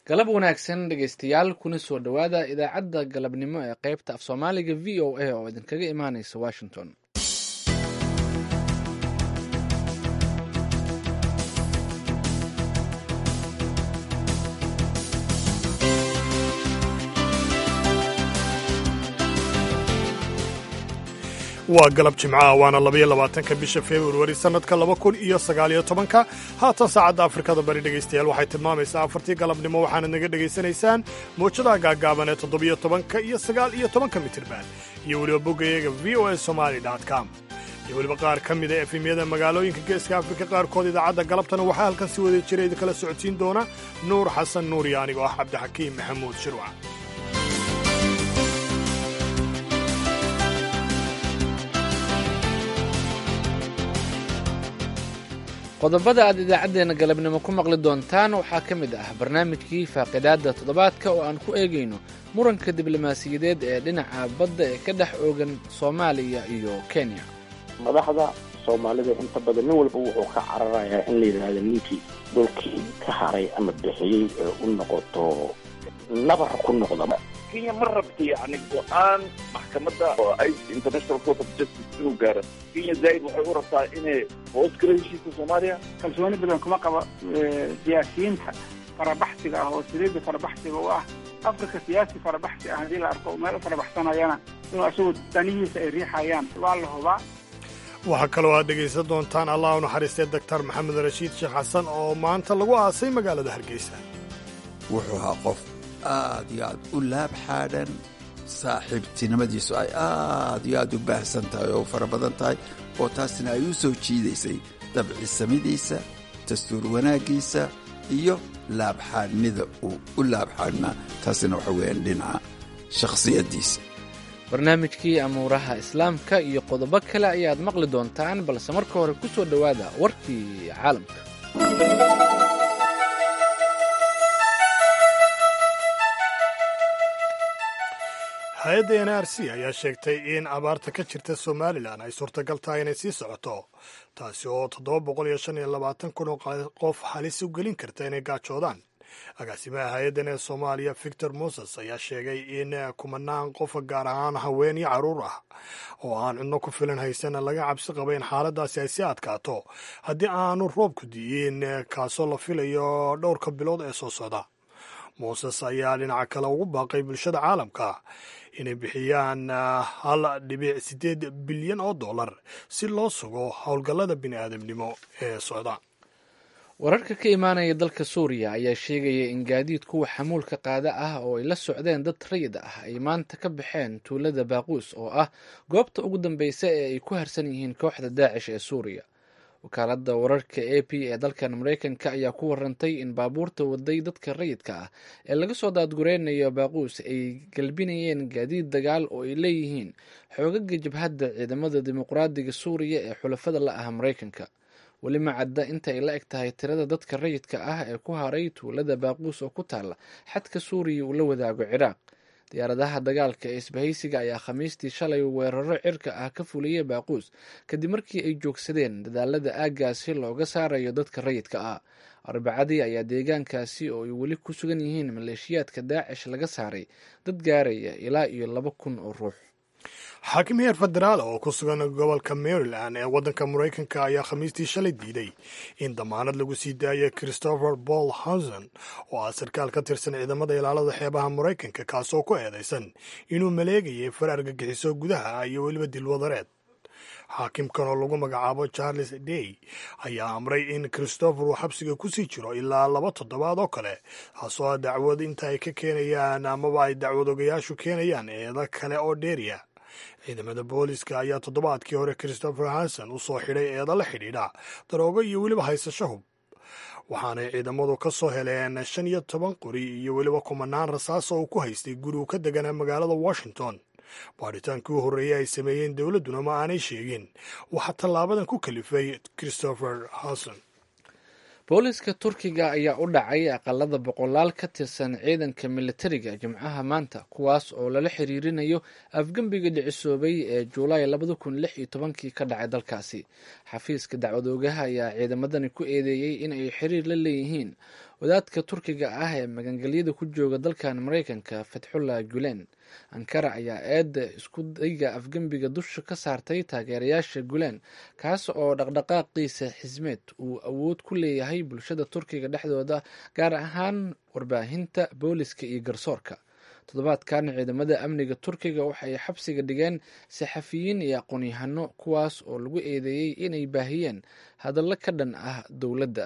galab wanaagsan dhegaystayaal kuna soo dhowaada idaacadda galabnimo ee qaybta af soomaaliga v o a oo idinkaga imaaneysa washington waa galab jimcaha waana labaiyo labaatanka bisha februari sannadka laba kun iyo sagaaliyo tobanka haatan saacadda afrikada bari dhegaystayaal waxay tilmaamaysaa afartii galabnimo waxaanad naga dhegaysanaysaan mawjadaha gaagaaban ee toddobiyo tobanka iyo sagaal iyo tobanka mitirban iyo weliba boggayaga v o a somali com iyo weliba qaar ka mida efemyada magaalooyinka geeska afrika qaarkood idaacadda galabtana waxaa halkan si wada jira idinkala socodsiin doona nuur xasan nuur iyo anigoo ah cabdixakiim maxamuud shirwac qodobada aad idaacaddeenna galabnimo ku maqli doontaan waxaa ka mid ah barnaamijkii faaqidaadda toddobaadka oo aan ku eegayno muranka diblomaasiyadeed ee dhinaca badda ee ka dhex oogan soomaaliya iyo kenya madaxda soomaalida inta badan nin walba wuxuu ka cararayaa in la yidhaahdo ninkii dhulkii ka haray ama bixiyey ee u noqoto nabar ku noqda kenya ma rabta yani go-aan maxkamadda oo i international court of justice inuu gaaro kenya zaaid waxay u rabtaa inay hoos gala heshiiska soomaaliya kalsooni badan kuma qaba siyaasiyiinta farabaxsiga ah oo saliidda farabaxsiga u ah afrika siyaasi farabaxsi ah haddii la arko meel u farabaxsanayana inuu asagu danihiisa ay riixayaan waa la hubaa waxaa kaloo aad dhegaysan doontaan allah u naxariistay doctor maxamed rashiid sheekh xasan oo maanta lagu aasay magaalada hargeysa wuxuu ahaa qof aad iyo aad u laab xaadhan saaxiibtinimadiisu ay aad iyo aad u baahsan tahay oo fara badan tahay oo taasina ay u soo jiidaysay dabcisamidiisa dastuur wanaaggiisa iyo laabxaadhnida uu u laabxaadhnaa taasina waxa weeyaan dhinaca shakhsiyaddiisa barnaamijkii amuuraha islaamka iyo qodobo kale ayaad maqli doontaan balse marka hore ku soo dhowaada warkii caalamka hay-adda n r c ayaa sheegtay in abaarta ka jirta somalilan ay suurtagal tahay inay sii socoto taasi oo toddoba boqol iyo shan iyo labaatan kun oo qof halis u gelin karta inay gaajoodaan agaasimaha hay-addan ee soomaaliya victor moses ayaa sheegay in kumanaan qof gaar ahaan haween iyo carruur ah oo aan cudno ku filan haysana laga cabsi qaba in xaaladaasi ay sii adkaato haddii aanu roobku di'in kaasoo la filayo dhowrka bilood ee soo socda moses ayaa dhinaca kale ugu baaqay bulshada caalamka inay bixiyaan hal dhibic siddeed bilyan oo dollar si loo sugo howlgallada bini'aadamnimo ee socda wararka ka imaanaya dalka suuriya ayaa sheegaya in gaadiid kuwa xamuulka qaada ah oo ay la socdeen dad rayid ah ay maanta ka baxeen tuulada baaquus oo ah goobta ugu dambeysa ee ay ku harsan yihiin kooxda daacish ee suuriya wakaaladda wararka a p ee dalkan mareykanka ayaa ku warantay in baabuurta waday dadka rayidka ah ee laga soo daadgureynayo baaquus ay galbinayeen gaadiid dagaal oo ay leeyihiin xoogaga jabhadda ciidamada dimuqraadiga suuriya ee xulafada la ah mareykanka weli ma cadda inta ay la eg tahay tirada dadka rayidka ah ee ku haray tuulada baaquus oo ku taalla xadka suuriya uu la wadaago ciraaq diyaaradaha dagaalka ee isbahaysiga ayaa khamiistii shalay weeraro cirka ah ka fuliyey baaquus kadib markii ay joogsadeen dadaalada aaggaasi looga saarayo dadka rayidka ah arbacadii ayaa deegaankaasi oo ay weli ku sugan yihiin maleeshiyaadka daacish laga saaray dad gaaraya ilaa iyo laba kun oo ruux xaakim heer federaal oo ku sugan gobolka maryland ee waddanka maraykanka ayaa khamiistii shalay diiday in damaanad lagu sii daayo christopher paul hanson oo ah sarkaal ka tirsan ciidamada ilaalada xeebaha maraykanka kaasoo ku eedaysan inuu maleegayay far argagixiso gudaha iyo weliba dilwadareed xaakimkan oo lagu magacaabo charles day ayaa amray in christopher uu xabsiga kusii jiro ilaa laba toddobaad oo kale taasoo ah dacwad inta ay ka keenayaan amaba ay dacwad ogayaashu keenayaan eeda kale oo dheeriya ciidamada booliska ayaa toddobaadkii hore christopher hanson u soo xidhay eeda la xidhiidha daroogo iyo weliba haysasho hub waxaanay ciidamadu ka soo heleen shan iyo toban qori iyo weliba kumanaan rasaas oo uu ku haystay guri uu ka deganaa magaalada washington baadhitaankii u horreeyey ay sameeyeen dowladduna ma aanay sheegin waxaa tallaabadan ku kalifay christopher hanson booliska turkiga ayaa u dhacay aqalada boqolaal ka tirsan ciidanka militariga jimcaha maanta kuwaas oo lala xiriirinayo afgembiga dhicisoobay ee juulaay labada kun lix iyo tobankii ka dhacay dalkaasi xafiiska dacwadoogaha ayaa ciidamadani ku eedeeyey in ay xiriir la leeyihiin wadaadka turkiga ah ee magangelyada ku jooga dalkan maraykanka fatxullah gulen ankara ayaa eedda isku dayga afgembiga dusha ka saartay taageerayaasha gulen kaas oo dhaqdhaqaaqiisa xismeed uu awood ku leeyahay bulshada turkiga dhexdooda gaar ahaan warbaahinta booliska iyo garsoorka toddobaadkan ciidamada amniga turkiga waxay xabsiga dhigeen saxafiyiin iyo aqoon-yahano kuwaas oo lagu eedeeyey inay baahiyeen hadallo ka dhan ah dowladda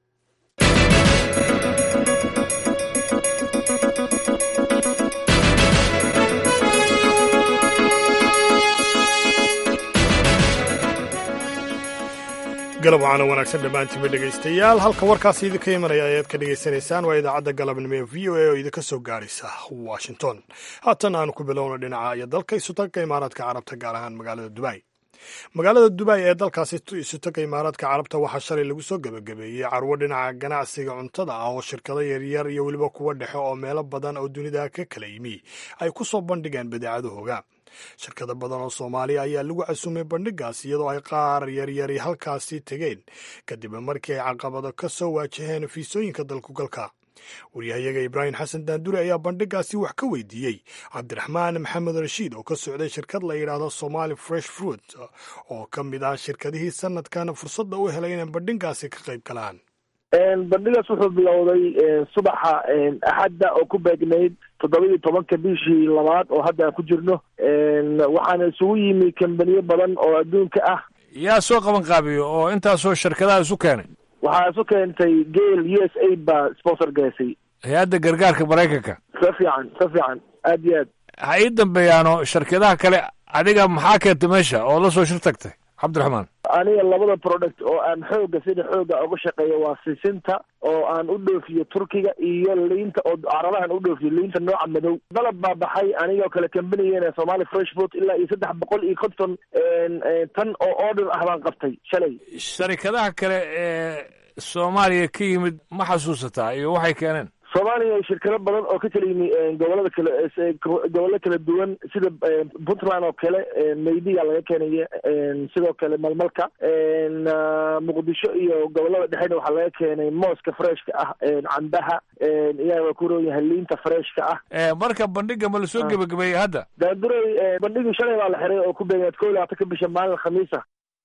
galab waxaana wanaagsan dhammaantiinba dhegaystayaal halka warkaasi idinka imanaya ayaad ka dhegaysanaysaan waa idaacadda galabnimo ee v o a oo idinka soo gaaraysa washington haatan aanu ku bilowno dhinaca iyo dalka isutagga imaaraadka carabta gaar ahaan magaalada dubai magaalada dubai ee dalkaasi isutagga imaaraadka carabta waxaa shalay lagu soo gebagabeeyey carwo dhinaca ganacsiga cuntada ah oo shirkado yaryar iyo weliba kuwa dhexe oo meelo badan oo dunida ka kala yimi ay ku soo bandhigeen badeecadahooga shirkado badan oo soomaaliya ayaa lagu casumay bandhigaas iyadoo ay qaar yaryari halkaasi tegeen kadib markii ay caqabado ka soo waajaheen fiisooyinka dalkugalka waryahayaga ibraahim xasan daanduri ayaa bandhigaasi wax ka weydiiyey cabdiraxmaan maxamed rashiid oo ka socday shirkad la yidhaahdo somali fresh fruit oo ka mid ah shirkadihii sanadkan fursadda u helay inay bandhigaasi ka qayb galaan bandhigaas wuxuu bilowday subaxa axadda oo ku beegnayd toddoba iyo tobanka bishii labaad oo hadda aan ku jirno waxaana isugu yimi kambaniyo badan oo adduunka ah yaa soo qaban qaabiyo oo intaasoo shirkadaha isu keenay waxaa isu keentay gale u s a baa sponsor gaysay hay-adda gargaarka maraykanka sa fiican sa fiican aad iyo aad ha ii dambeeyaano shirkadaha kale adiga maxaa keentay meesha oo la soo shir tagtay cabdiraxmaan aniga labada product oo aan xooga sida xooga uga shaqeeyo waa sisinta oo aan u dhoofiyo turkiga iyo liinta oo carabahan u dhoofiyo liinta nooca madow dalab baa baxay anigoo kale kambanigeen somali fresh food ilaa iyo saddex boqol iyo konton tan oo order ah baan qabtay shalay sharikadaha kale ee soomaaliya ka yimid ma xasuusataa iyo waxay keeneen soomaaliya shirkado badan oo ka kala yimi gobolada kale gobollo kala duwan sida puntland oo kale maydiga laga keenaya sidoo kale malmalka muqdisho iyo gobolada dhexena waxaa laga keenay mooska freshka ah cambaha iyaa ku roon yahay liinta freshka ah marka bandhiga ma lasoo gebagabeeyey hadda daanduray bandhigii shalay baa la xiray oo ku beegaad ko iyo labaatanka bisha maalin khamiisa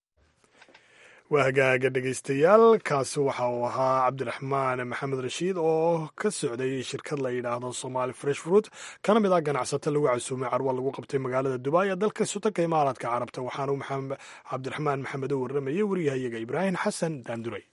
waa hagaaga dhegaystayaal kaasi waxa uu ahaa cabdiraxmaan maxamed rashiid oo ka socday shirkad la yidhaahdo somali fresh fruit kana mid ah ganacsato lagu casuumay carwa lagu qabtay magaalada dubai ee dalka sutanka imaaraadka carabta waxaanu cabdiraxmaan maxamed u warramayay wariyahayaga ibraahim xasan daanduray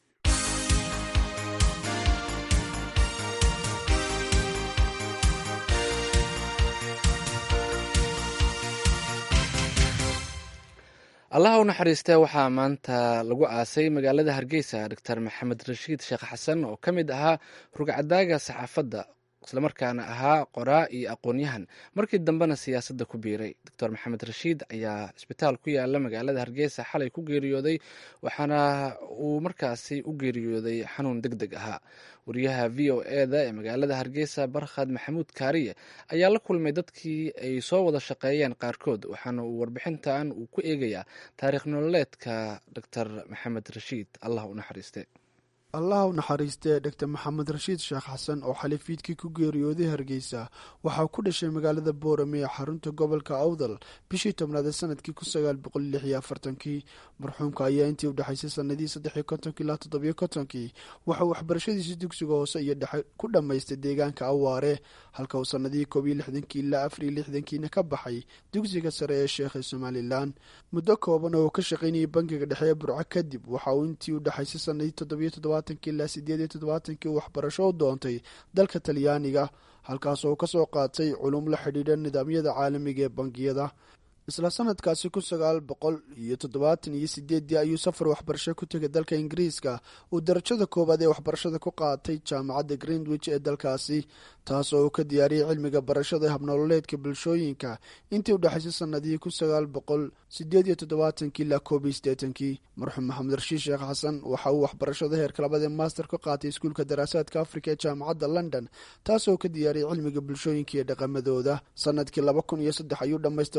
allaha u naxariistee waxaa maanta lagu aasay magaalada hargeysa doctor maxamed rashiid sheekh xasan oo ka mid ahaa rugcadaaga saxaafadda islamarkaana ahaa qoraa iyo aqoon-yahan markii dambena siyaasadda ku biiray doctor maxamed rashiid ayaa cisbitaal ku yaala magaalada hargeysa xalay ku geeriyooday waxaana uu markaasi u geeriyooday xanuun deg deg ahaa wariyaha v o eda ee magaalada hargeysa barkhad maxamuud kaariye ayaa la kulmay dadkii ay soo wada shaqeeyeen qaarkood waxaana uu warbixintan uu ku eegayaa taariikh nololeedka doctor maxamed rashiid allah u naxariiste allah u naxariistee dhogtor maxamed rashiid sheekh xasan oo xalifiidkii ku geeriyooday hargeysa waxaa ku dhashay magaalada boorame ee xarunta gobolka awdal bishii tobnaad ee sanadkii kun sagaal boqol lix iyo afartankii marxuumka ayaa intii u dhexaysay sanadihii saddexiyo kontonkii ilaa toddobiyo kontonkii waxauu waxbarashadiisii dugsiga hoose iyo dhexe ku dhammaystay deegaanka awaare halka uu sanadihii koob iyo lixdankii ilaa afar iyo lixdankiina ka baxay dugsiga sare ee sheekha somalilan muddo kooban oo uu ka shaqaynayay bangiga dhexe ee burco kadib waxa uu intii u dhexaysay sanadihii toddobiyo toddoba ilaa sideed iyo toddobaatankii uu waxbarasho u doontay dalka talyaaniga halkaas oo kasoo qaatay culum la xidhiidha nidaamyada caalamiga ee bangiyada isla sanadkaasi kun sagaal boqol iyo toddobaatan iyo sideedii ayuu safar waxbarasho ku tegay dalka ingiriiska uu darajada koowaad ee waxbarashada ku qaatay jaamacadda greenwich ee dalkaasi taas oo uu ka diyaariyey cilmiga barashada habnololeedka bulshooyinka intii u dhexaysay sanadihii kun sagaal boqol sideed iyo toddobaatankii ilaa koob iyo sideetankii marxuum maxamed rashiid sheekh xasan waxa uu waxbarashada heerka labaad ee master ka qaatay iskuulka daraasaadka afrika ee jaamacadda london taas oo ka diyaariyey cilmiga bulshooyinka iyo dhaqamadooda sanadkii laba kun iyo saddex ayuu dhammaystay waxbarashada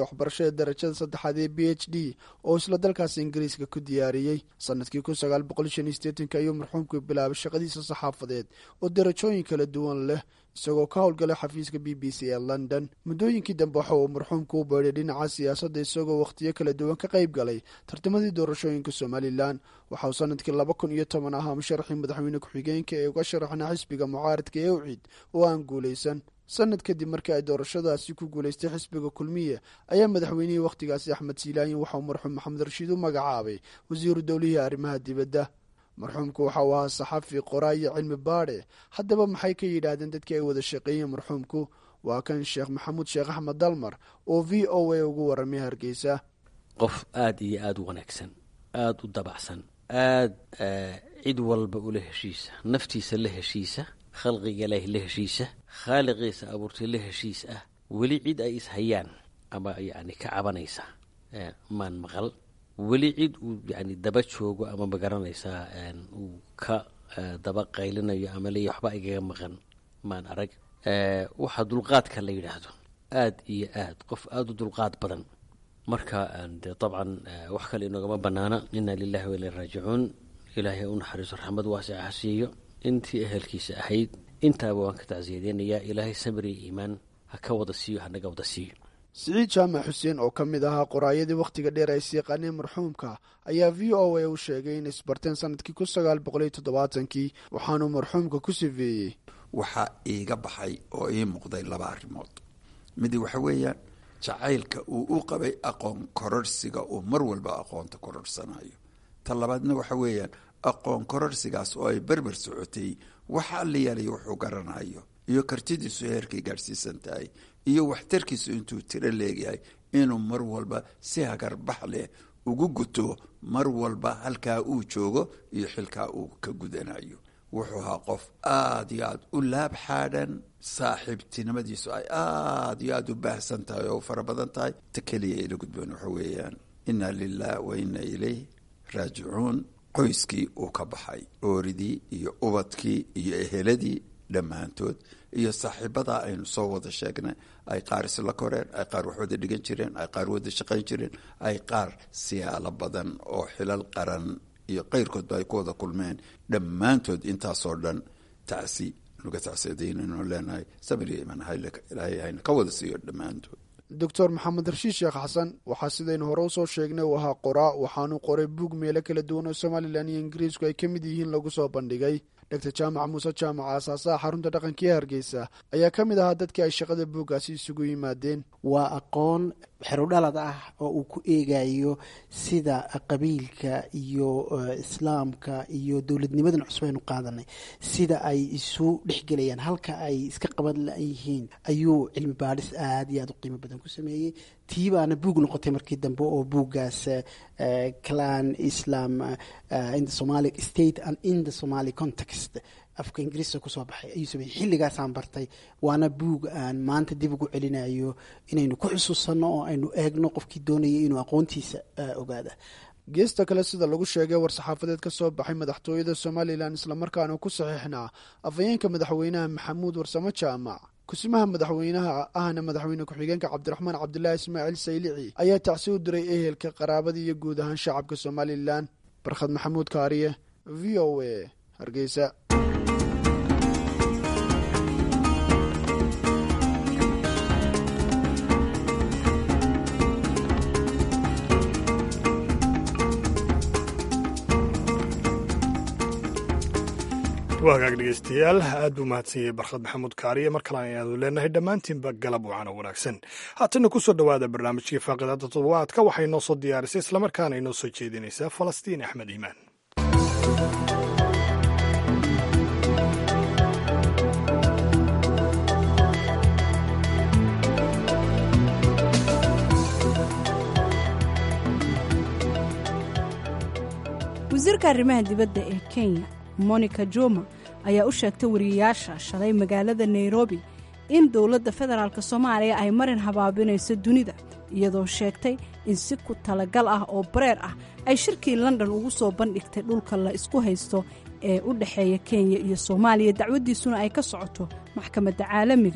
kale darajada saddexaad ee b h d oo isla dalkaasi ingiriiska ku diyaariyey sanadkii kun sagaal boqol shan iyo sideetanka ayuu marxuumku bilaabay shaqadiisa saxaafadeed oo darajooyin kala duwan leh isagoo ka howlgalay xafiiska b b c ee london muddooyinkii dambe waxa uu marxuumku u beedhay dhinaca siyaasadda isagoo wakhtiyo kala duwan ka qayb galay tartamadii doorashooyinka somalilan waxa uu sanadkii laba kun iyo toban ahaa musharaxii madaxweyne ku-xigeenka ee uga sharaxna xisbiga mucaaradka ee ucid oo aan guulaysan sanad kadib markii ay doorashadaasi ku guulaystay xisbiga kulmiye ayaa madaxweynihii wakhtigaasi axmed siilaayin waxa uu marxuum maxamed rashiid u magacaabay wasiiru dowlihii arrimaha dibadda marxuumku waxa uu ahaa saxafi qoraa iyo cilmi baadhe haddaba maxay ka yidhaahdeen dadkii ay wada shaqeeyeen marxuumku waa kan sheekh maxamuud sheekh axmed dalmar oo v o a ugu warramay hargeysa qof aada iyo aada u wanaagsan aada u dabacsan aada cid walba ula heshiisa naftiisa la heshiisa khalqiga ilaahi la heshiisa khaaliqiisa abuurtay la heshiis ah weli cid ay ishayaan ama yacni ka cabanaysa maan maqal weli cid uu yani daba joogo ama magaranaysaa uu ka daba qaylinayo ama leeya waxba igaga maqan maan arag waxaa dulqaadka la yidhaahdo aada iyo aad qof aada u dulqaad badan marka dee dabcan wax kale inogama banaana inna lilahi wa ilaa raajicuun ilaahay u naxariiso raxmad waasica ha siiyo intii ehelkiisa ahayd intaaba waan ka tacsiyadeynayaa ilaahay samir iyo iimaan ha ka wada siiyo hanaga wada siiyo siciid jaamac xuseen oo ka mid ahaa qoraayadii wakhtiga dheer ay siiqaaneen marxuumka ayaa v o a u sheegay inay isbarteen sanadkii kun sagaal boqol iyo toddobaatankii waxaanuu marxuumka ku sifeeyey waxaa iiga baxay oo ii muuqday laba arrimood midi waxa weeyaan jacaylka uu u qabay aqoon kororhsiga uu mar walba aqoonta kororhsanayo ta labaadna waxa weeyaan aqoon kororhsigaas oo ay berber socotay waxa alliyaalay wuxuu garanayo iyo kartidiisu heerkay gaadhsiisan tahay iyo waxtarkiisu intuu tiro leegyahay inuu mar walba si hagarbax leh ugu guto mar walba halkaa uu joogo iyo xilkaa uu ka gudanayo wuxuu ahaa qof aada iyo aada u laab xaadhan saaxiibtinimadiisu ay aada iyo aada u baahsan tahay oo u fara badan tahay ta keliya ila gudboon waxa weeyaan inna lilah wa inna ilayh raajicuun qoyskii uu ka baxay ooridii iyo ubadkii iyo eheladii dhammaantood iyo saaxiibadaa aynu soo wada sheegnay ay qaar isla koreen ay qaar wax wada dhigan jireen ay qaar wada shaqayn jireen ay qaar siyaalo badan oo xilal qaran iyo qayrkoodba ay ku wada kulmeen dhammaantood intaasoo dhan tacsi nuga tacsiadaynaynu leenahay samiriya iman ilaahay hayna ka wada siiyo dhammaantood doctor maxamed rashiid sheekh xasan waxaa sidaynu hore usoo sheegnay uu ahaa qoraa waxaanuu qoray buug meelo kala duwan oo somalilan iyo ingiriisku ay ka mid yihiin lagu soo bandhigay doctor jaamac muuse jaamac aasaasaha xarunta dhaqanka ee hargeysa ayaa ka mid ahaa dadkii ay shaqada buuggaasi isugu yimaadeen waa aqoon xerudhalad ah oo uu ku eegayo sida qabiilka iyo islaamka iyo dowladnimadan cusub aynu qaadanay sida ay isu dhexgelayaan halka ay iska qaban layihiin ayuu cilmi baadhis aada iyo aada u qiimo badan ku sameeyey tii baana buug noqotay markii dambe oo buuggaas clan islam in the somali state and in the somali context afka ingiriiska kusoo baxay ayuu sameeyey xilligaasaan bartay waana buug aan maanta dib ugu celinayo inaynu ku xusuusanno oo aynu eegno qofkii doonayay inuu aqoontiisa ogaada geesta kale sida lagu sheegay war-saxaafadeed ka soo baxay madaxtooyada somalilan islamarkaana ku saxiixnaa afhayeenka madaxweynaha maxamuud warsamo jaamac kusimaha madaxweynaha ahna madaxweyne ku-xigeenka cabdiraxmaan cabdilaahi ismaaciil saylici ayaa tacsi u diray ehelka qaraabadii iyo guud ahaan shacabka somalilan barkhad maxamuud kaariye v o a hargeysa waa hagaag dhegeystayaal aad buu mahadsan yahay barkhad maxamuud kaariye mar kale ayaanu leenahay dhammaantiinba galab wacana wanaagsan haatanna ku soo dhowaada barnaamijkii faaqidaada toddobaadka waxay noo soo diyaarisay islamarkaana inoo soo jeedinaysaa falastiin axmed iimaan wasiirka arrimaha dibadda ee kenya monica juma ayaa u sheegtay wariyayaasha shalay magaalada nairobi in dowladda federaalk soomaaliya ay marin habaabinayso dunida iyadoo sheegtay in si ku talagal ah oo bareer ah ay shirkii london ugu soo bandhigtay dhulka la isku haysto ee u dhexeeya kenya iyo soomaaliya dacwaddiisuna ay ka socoto maxkamadda caalamiga ah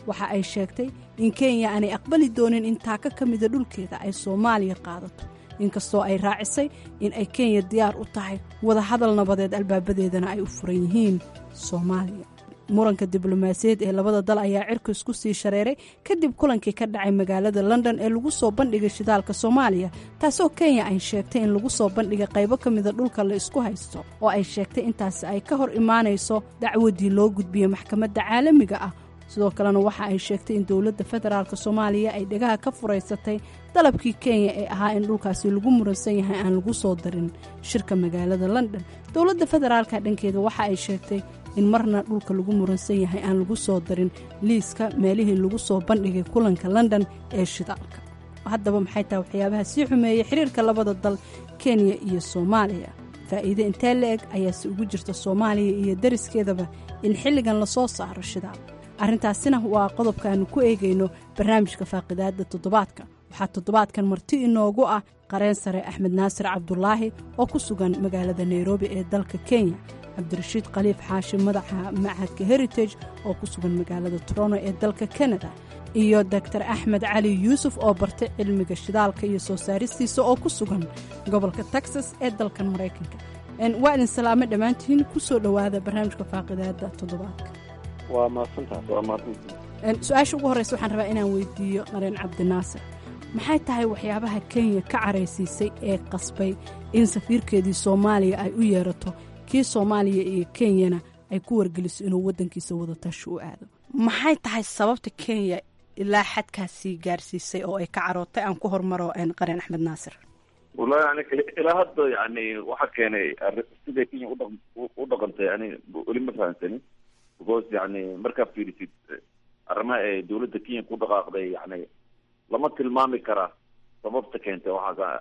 waxa ay sheegtay in kenya aanay aqbali doonin in taaka ka mida dhulkeeda ay soomaaliya qaadato inkastoo ay raacisay in ay kenya diyaar u tahay wadahadal nabadeed albaabadeedana ay u furan yihiin soomaaliya muranka diblomaasiyaed ee labada dal ayaa cirka isku sii shareeray kadib kulankii ka dhacay magaalada london ee lagu soo bandhigay shidaalka soomaaliya taasoo kenya ay sheegtay in lagu soo bandhigay qaybo ka mida dhulka la isku haysto oo ay sheegtay intaasi ay ka hor imaanayso dacwadii loo gudbiyey maxkamadda caalamiga ah sidoo kalena waxa ay sheegtay in dowladda federaalk soomaaliya ay dhegaha ka furaysatay dalabkii kenya ee ahaa in dhulkaasi lagu muransan yahay aan lagu soo darin shirka magaalada london dowladda federaalka dhankeeda waxa ay sheegtay in marna dhulka lagu muransan yahay aan lagu soo darin liiska meelihii lagu soo bandhigay kulanka london ee shidaalka haddaba maxay tahay waxyaabaha sii xumeeyey xiriirka labada dal kenya iyo soomaaliya faa'iide intee la eg ayaase ugu jirta soomaaliya iyo dariskeedaba in xilligan lasoo saaro shidaal arrintaasina waa qodobka aanu ku eegayno barnaamijka faaqidaadda toddobaadka waxaa toddobaadkan marti inoogu ah qareen sare axmed naasir cabdulaahi oo ku sugan magaalada nairobi ee dalka kenya cabdirashiid khaliif xaashi madaxa machadka heritage oo ku sugan magaalada toronto ee dalka kanada iyo doctor axmed cali yuusuf oo bartay cilmiga shidaalka iyo soo saaristiisa oo ku sugan gobolka texas ee dalkan maraykanka waa idin salaame dhammaantiin ku soo dhowaada barnaamijka faaqidaadda toddobaadka waa mahadsantaas waa mahadsantaas su-aasha ugu horreysa waxaan rabaa inaan weydiiyo qareen cabdinaasir maxay tahay waxyaabaha kenya ka caraysiisay ee qasbay in safiirkeedii soomaaliya ay u yeerato kii soomaaliya iyo kenyana ay ku wargeliso inuu waddankiisa wadatashi u aado maxay tahay sababta kenya ilaa xadkaasii gaarsiisay oo ay ka carootay aan ku hormaro qareen axmed naasir wallahi yani ilaa hadda yani waxaa keenay siday kenya udha u dhaqantay yani weli ma fahamsanin because yani markaa fiirisid arrimaha ee dawladda kenya ku dhaqaaqday yani lama tilmaami karaa sababta keentay waxaa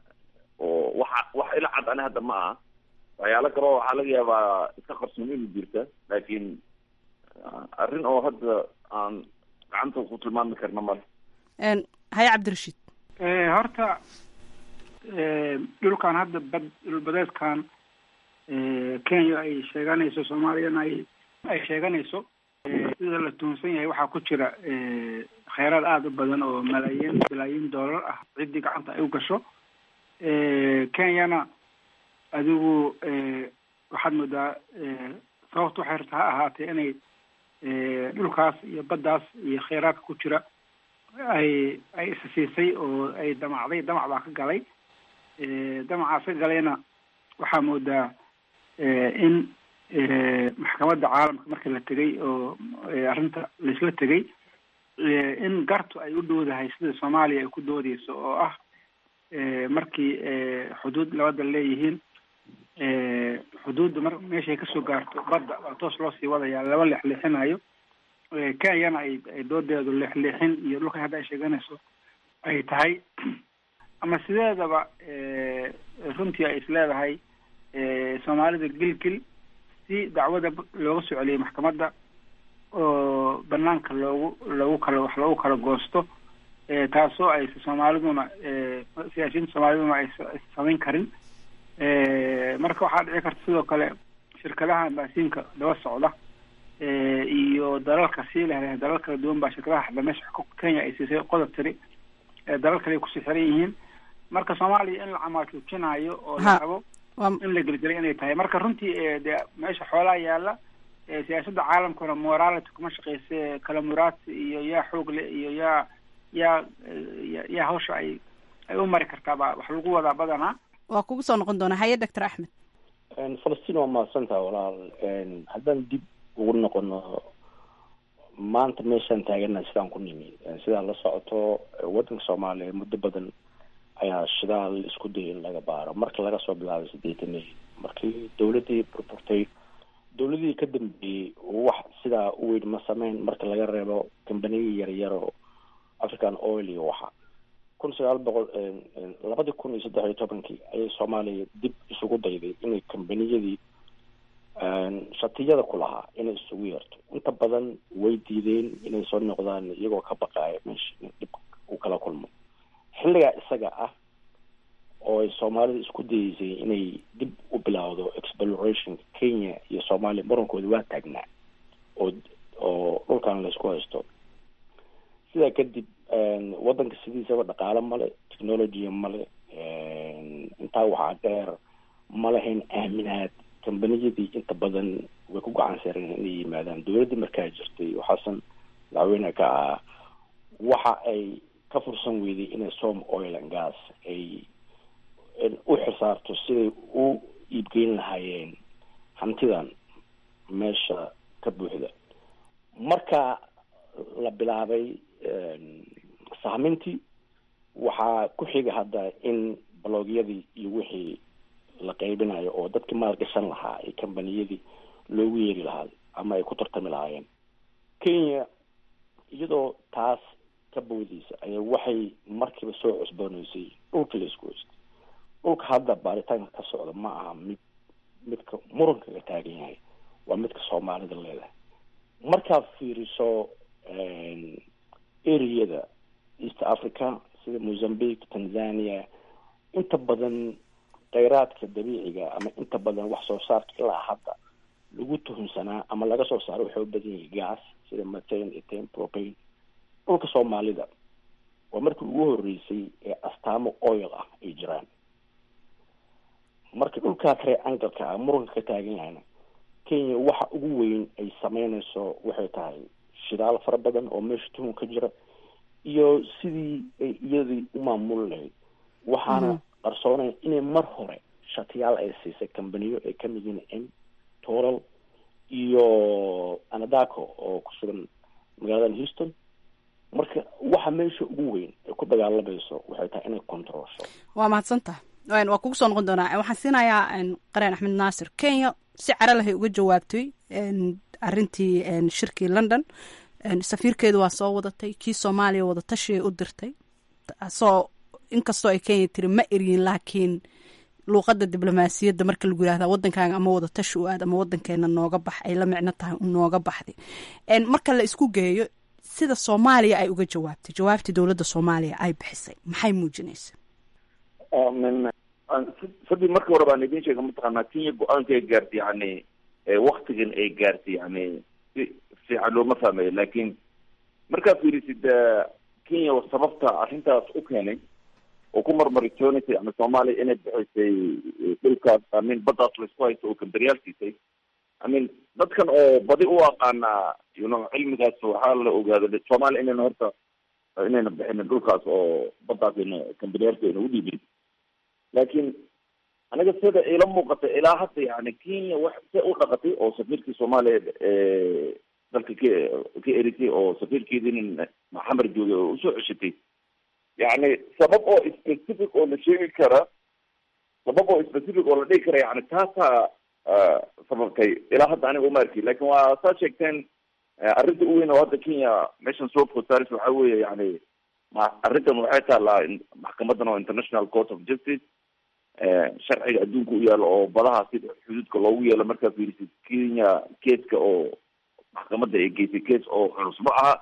oo waxa wax ila cad ani hadda ma aha waxyaalo kaleo waxaa laga yaabaa iska qarsoon inu jirta laakiin arrin oo hadda aan gacanta ku tilmaami karna male haye cabdirashiid horta dhulkan hadda bad dhulbadeedkan kenya ay sheeganayso soomaaliyana ay ay sheeganayso sida la tuhunsan yahay waxaa ku jira kheyraad aada u badan oo malaayiin bilaayiin doolar ah ciddii gacanta ay u gasho kenyana adigu waxaad moodaa sababta waxay rabta ha ahaatee inay dhulkaas iyo baddaas iyo kheyraadka ku jira ay ay isa siisay oo ay damacday damac baa ka galay damacaas ka galayna waxaa moodaa in maxkamadda caalamka markii la tegay oo arrinta laisla tegay in gartu ay u dhowdahay sida soomaaliya ay ku doodeyso oo ah markii xuduud labada leeyihiin xuduudda mar meeshay kasoo gaarto badda waa toos loo sii wadayaa laba leexleexinayo kenyana ay ay doodeedu leexleexin iyo dhulka hadda ay sheeganayso ay tahay ama sideedaba runtii ay isleedahay soomaalida gilgil si dacwada looga soo celiyay maxkamadda oo banaanka loogu loogu kala wax loogu kala goosto taasoo ay soomaaliduna siyaasiyiinta soomaaliduna ay samayn karin marka waxaa dhici karta sidoo kale shirkadaha ambaasiinka daba socda iyo dalalka sii leh dalal kala duwan baa shirkadaha hadda meesha kenya ay siisay qodob tiri dalal kale ay kusii xiran yihiin marka soomaaliya in la camaajuujinayo oo la rabo in la gelgelay inay tahay marka runtii de meesha xoolaa yaala siyaasadda caalamkuna morality kuma shaqeyse kala muraadsi iyo yaa xoog le iyo yaa yaa yaa hawsha ay ay u mari kartaaba wax lagu wadaa badanaa waa kugu soo noqon doonaa haye doctor axmed falastiin waa mahadsantaha walaal haddaan dib ugu noqono maanta meeshaan taagana sidaan ku nimi sidaa la socoto waddanka soomaaliya muddo badan ayaa shidaal isku dayay in laga baaro marka laga soo bilaabay sideetanihii markii dawladdii burburtay dawladihii ka dambeeyey wax sidaa u weyn ma sameyn marka laga reebo kambaniya yaryar oo african oil iyo waxa kun sagaal boqol labadii kun iyo saddex iyo tobankii ayay soomaaliya dib isugu dayday inay kambaniyadii shatiyada ku lahaa inay isugu yeerto inta badan way diideen inay soo noqdaan iyagoo ka baqaaya meesha in dhib uu kala kulmo xilligaa isaga ah oo ay soomaalida isku dayeysay inay dib u bilaawdo exploration kenya iyo soomaaliya murankooda waa taagnaa oo oo dhulkan laysku haysto sidaa kadib waddanka sidiisaba dhaqaale male technologya male intaa waxaa dheer ma lahayn aaminaad kambaniyadii inta badan way ku gacan sareen inay yimaadaan dowladdii markaa jirtay oo xasan madaxweyne ka ah waxa ay ka fursan weyday inay som oil and gas ay u xisaarto siday u iibgeyn lahaayeen hantidan meesha ka buuxda marka la bilaabay sahmintii waxaa ku xiga hadda in baloogyadii iyo wixii la qaybinayo oo dadkii maalgashan lahaa ee kambaniyadii loogu yeeri lahaa ama ay ku tartami lahaayeen kenya iyadoo taas ka boodeysa ayaa waxay markiiba soo cusbooneysay dhulka la isku haystay dhulka hadda baaritaanka ka socda ma aha mid midka muranka ka taagan yahay waa midka soomaalida leedahay markaad fiiriso areada east africa sida mozambique tanzania inta badan kheyraadka dabiiciga ama inta badan wax soo saarka ilaa hadda lagu tuhunsanaa ama laga soo saaro waxay u badan yahay gas sida matan eten propane dhulka soomaalida waa markii ugu horeysay ee astaamo oil ah ay jiraan marka dhulkaa kare angalka ah muranka ka taagan yahayna kenya waxa ugu weyn ay sameyneyso waxay tahay shidaal fara badan oo meesha tuhun ka jira iyo sidii ay iyadii u maamuli lahayd waxaana qarsoonaya inay mar hore shatiyaal ay siisay kambaniyo ay kamid yihiin m toral iyo anadaco oo ku sugan magaalada houston marka waxa meesha ugu weyn ay ku dagaalamayso waxay tahay inay controlsho waa mahadsantaha waa kugu soo noqon doonaa waxaan siinayaa qareen axmed naasir kenya si cara lahay uga jawaabtay arintii shirkii london safiirkeedu waa soo wadatay kii soomaaliya wadatashiay u dirtay soo inkastoo ay kenya tiri ma eryin laakiin luuqada diblomaasiyadda marka lagu yihahda wadankaaga ama wadatashi u aad ama wadankeena nooga bax ay la micno tahay nooga baxday marka la isku geeyo sida soomaaliya ay uga jawaabtay jawaabtii dowladda soomaaliya ay bixisay maxay muujinaysa sadii markii hore baan idin sheega mataqaanaa kenya go-aanka ay gaartay yani waktigan ay gaartay yani si fiican looma fahmayo laakiin markaad fiirisid kenya sababta arrintaas u keenay oo ku marmaritoonaysa yani soomaaliya inay bixisay dhulkaas amin baddaas laisku haysto oo kamberyaal siisay amin dadkan oo badi u aqaana you know cilmigaas waxaa la ogaada soomaaliya inayna horta inayna bixinin dhulkaas oo baddaas ayna kamberyaalka ayna u dhiibin laakiin aniga sida ila muuqata ilaa hadda yani kenya wax se u dhaqatay oo safiirkii soomaaliya dalka ka ka erisay oo safiirkeedii maxamed joogay oo usoo ceshatay yani sabab oo specific oo la sheegi kara sabab oo specific oo la dhigi kara yani taasaa sababtay ilaa hadda aniga uma arki lakin waa saa sheegteen arrinta u weyn oo hadda kenya meeshan soo fotaaris waxa weeye yani ma arrintan waxay taalaa maxkamadan oo international court of justice sharciga adduunka u yaalo oo badaha sida xuduudka loogu yeelo markaa fiirisid kenya keeska oo maxkamadda ay geysay kees oo culus ma aha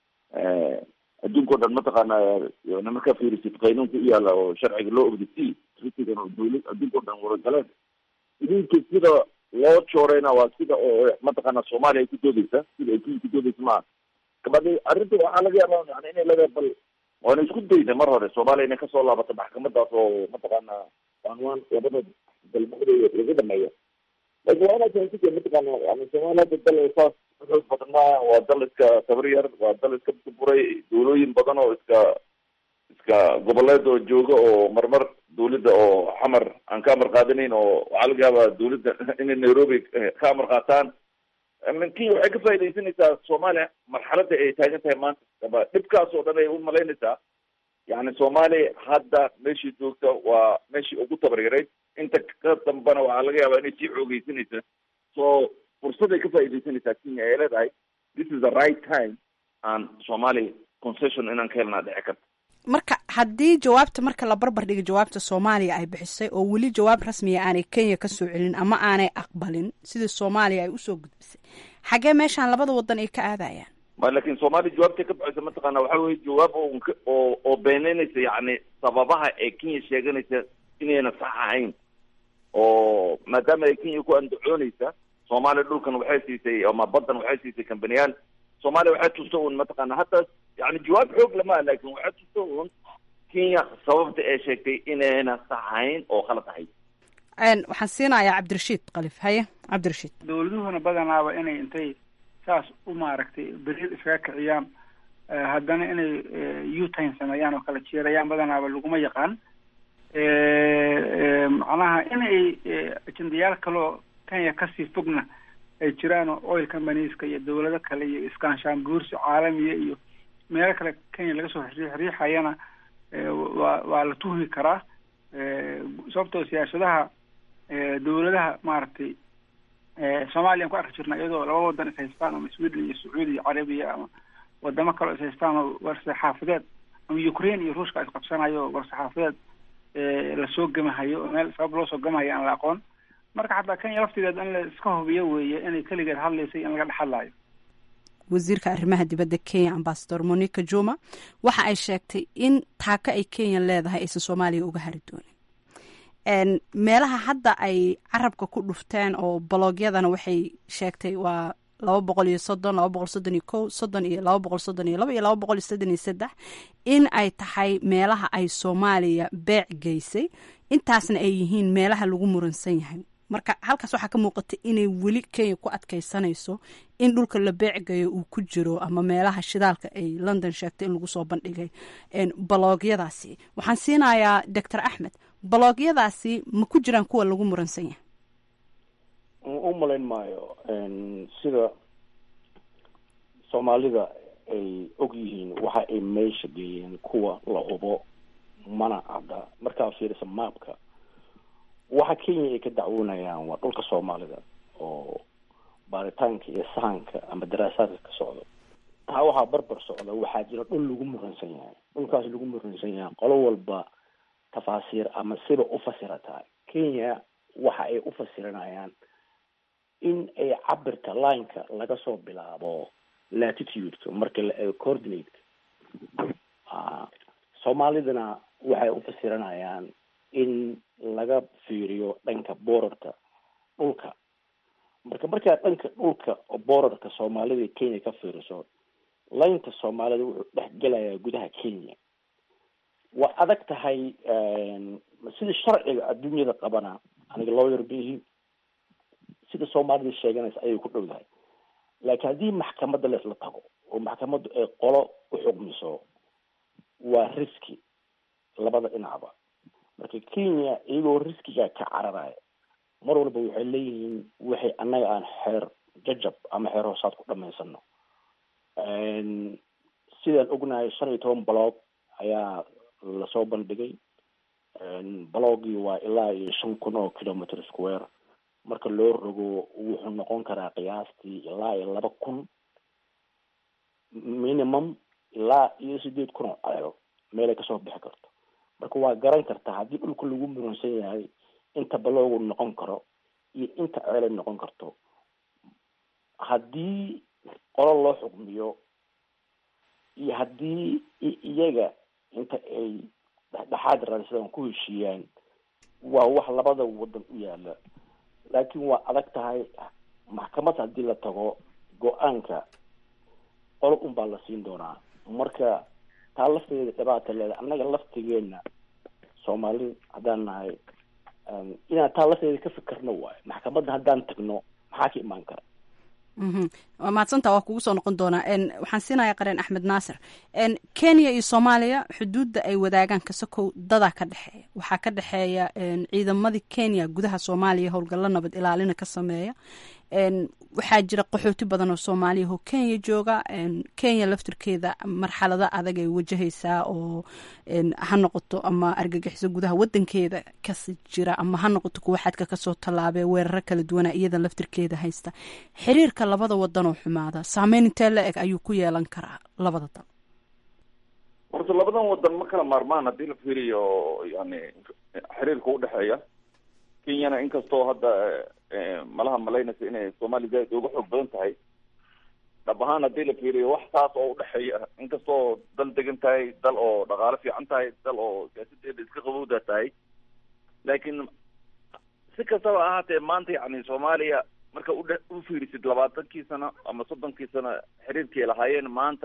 adduunka o dhan mataqaana markaa fiirisid qaynuunka u yaala oo sharciga loo ogdasi risigan oo dawlad adduunka o dhan waragaleen idinka sida loo jooreyna waa sida oo mataqaana soomaaliya ay ku doodeysa sida ay kenya ku doodeysa maaha kabadi arrinta waxaa laga yaaba yani inay laga bal waana isku dayda mar hore soomaaliya inay kasoo laabato maxkamadaas oo mataqaana anwaan labada dalmada laga dhameeyo laakiin waa inaad fahamsita mataqaana yani soomaaliya hadda dal saas xoog badan maaha waa dal iska tabar yar waa dal iska buray dawlooyin badan oo iska iska goboleed oo jooga oo marmar dawladda oo xamar aan ka amar qaadanayn oo waxaa laga yaabaa dawladda inay nairobi ka amar qaataan kenya waxay ka faaidaysanaysaa soomaaliya marxaladda ay taagan tahay maanta dhibkaas oo dhan ay u malaynaysaa yani soomaaliya hadda meeshii joogta waa meeshii ugu tabaryarayd inta ka dambana waxaa laga yaabaa inay sii xoogeysanaysa so fursaday ka faaidaysanaysaa kenya ay leedahay this is the right time aan soomaaliya concession inaan ka helnaa dhici karta marka haddii jawaabta marka la barbar dhiga jawaabta soomaaliya ay bixisay oo weli jawaab rasmiya aanay kenya kasoo celin ama aanay aqbalin sidii soomaaliya ay usoo gudbisay xagee meeshaan labada wadan ay ka aadayaan ma lakin soomaaliya jawaabtay ka baxaysa mataqaana waxa weye jawaab oo oo beeneynaysa yani sababaha ee kenya sheeganaysa inayna sax ahayn oo maadaama ay kenya ku andacoonaysa soomaaliya dhulkan waxay siisay ama baddan waxay siisay kambaniyaal soomaaliya waxay tusta un mataqaana hadda yani jawaab xoog lama laakin waxaa jirta un kenya sababta ay sheegtay inayna saxayn oo khalad ahayd waxaan siinayaa cabdirashiid kalif haye cabdirashiid dowladuhuna badanaaba inay intay saas u maaragtay beriil iskaga kiciyaan haddana inay utime sameeyaan oo kala jeerayaan badanaaba laguma yaqaan macnaha inay ajendayaal kaloo kenya kasii fogna ay jiraan oo oil companyeska iyo dowlado kale iyo iskaanshaan guursi caalamiya iyo meelo kale kenya laga soo riixayana waa waa la tuhmi karaa sababtoo siyaasadaha dowladaha maaragtay soomaaliya an ku arki jirna iyadoo laba wadan is haystaan ama sweden iyo sacuudi iyo carabiya ama wadamo kaleo is haystaan oo warsaxaafadeed ama ukraine iyo ruushka is qabsanayo warsaxaafadeed lasoo gemahayo oo meel sabab loo soo gemahayo aan la aqoon marka xataa kenya laftigeed in la iska hubiyo weeye inay keligeed hadlaysay in laga dhex hadlaayo wasiirka arrimaha dibadda kenya ambasador monica juma waxa ay sheegtay in taako ay kenya leedahay aysan soomaaliya uga hari doonin meelaha hadda ay carabka ku dhufteen oo baloogyadana waxay sheegtay waa laba boqol iyo soddon laba boqol soddon iyo kow soddon iyo laba boqol soddon iyo laba iyo laba boqol iyo soddon iyo saddex in ay tahay meelaha ay soomaaliya beec geysay intaasna ay yihiin meelaha lagu muransan yahay marka halkaas waxaa ka muuqata inay weli kenya ku adkeysanayso in dhulka la beecgayo uu ku jiro ama meelaha shidaalka ay london sheegtay in lagu soo bandhigay baloogyadaasi waxaan siinayaa doctor axmed baloogyadaasi ma ku jiraan kuwa lagu muransan yahay u malayn maayo sida soomaalida ay og yihiin waxa ay meesha geeyeen kuwa la hubo mana cadda markaa fiirisa maapka waxa kenya ay ka dacwoonayaan waa dhulka soomaalida oo baaritaanka iyo sahanka ama daraasaadka ka socdo taa waxaa barbar socda waxaa jira dhul lagu muransan yahay dhulkaas lagu muransan yahay qolo walba tafaasiir ama siba u fasirataa kenya waxa ay u fasiranayaan in ay cabirka lineka laga soo bilaabo latitudeka marka la eego coordinateka soomaalidana waxay u fasiranayaan in laga fiiriyo dhanka borarka dhulka marka markaa dhanka dhulka borarka soomaalida kenya ka fiiriso laynta soomaalida wuxuu dhex gelayaa gudaha kenya waa adag tahay sida sharciga adduunyada qabana aniga lawyer bihi sida soomaalida sheeganaysa ayay ku dhow dahay laakiin haddii maxkamadda laisla tago oo maxkamaddu ay qolo u xugmiso waa riski labada dhinacba marka kenya iyagoo riskiga ka cararaya mar walba waxay leeyihiin waxay annaga aan xeer jajab ama xeer hoosaad ku dhamaysano sidaan ognahay shan iyo toban baloog ayaa lasoo bandhigay balogii waa ilaa iyo shan kun oo kilometer square marka loo rogo wuxuu noqon karaa qiyaastii ilaa iyo laba kun minimum ilaa iyo sideed kun oo ceelo meelay kasoo bixi karto marka waa garan kartaa haddii dhulka lagu muransan yahay inta baloogu noqon karo iyo inta ceelay noqon karto haddii qolo loo xukmiyo iyo haddii iyaga inta ay dhexdhexaad raadsadaan ku heshiiyaan waa wax labada wadan u yaala laakiin waa adag tahay maxkamad haddii la tago go-aanka qolo un baa la siin doonaa marka taa lafteeda dhibaata leedahay annaga laftigeena soomaali haddaan nahay inaan taa lafteeda ka fikirno waayo maxkamadda haddaan tagno maxaa ka imaan kara waa mahadsanta waa kugu soo noqon doonaa waxaan siinayaa qareen axmed naasir kenya iyo soomaaliya xuduudda ay wadaagaan kasakow dadaa ka dhexeeya waxaa ka dhexeeya ciidamadii kenya gudaha soomaaliya howlgallo nabad ilaalina ka sameeya waxaa jira qaxooti badan oo soomaaliya oo kenya jooga kenya laftirkeeda marxalado adag ay wajahaysaa oo ha noqoto ama argagixiso gudaha wadankeeda kasi jira ama ha noqoto kuwa xadka kasoo tallaabee weeraro kala duwana iyada laftirkeeda haysta xiriirka labada wadan oo xumaada saameyn intee la eg ayuu ku yeelan karaa labada dal horta labadan wadan ma kala maarmaan haddii la fiiriyo yani xiriirka udhexeeya kenyana inkastoo hadda malaha malaynaysa inay soomaaliya zaaid uga xoog badan tahay dhab ahaan haddii la fiiriyo wax saas oo udhexeeya inkastoo dal degan tahay dal oo dhaqaalo fiican tahay dal oo siyaasadeeda iska qabowda tahay laakiin si kastaba ahaatee maanta yani soomaaliya marka udhe u fiirisid labaatankii sano ama soddonkii sano xiriirkii lahaayeen maanta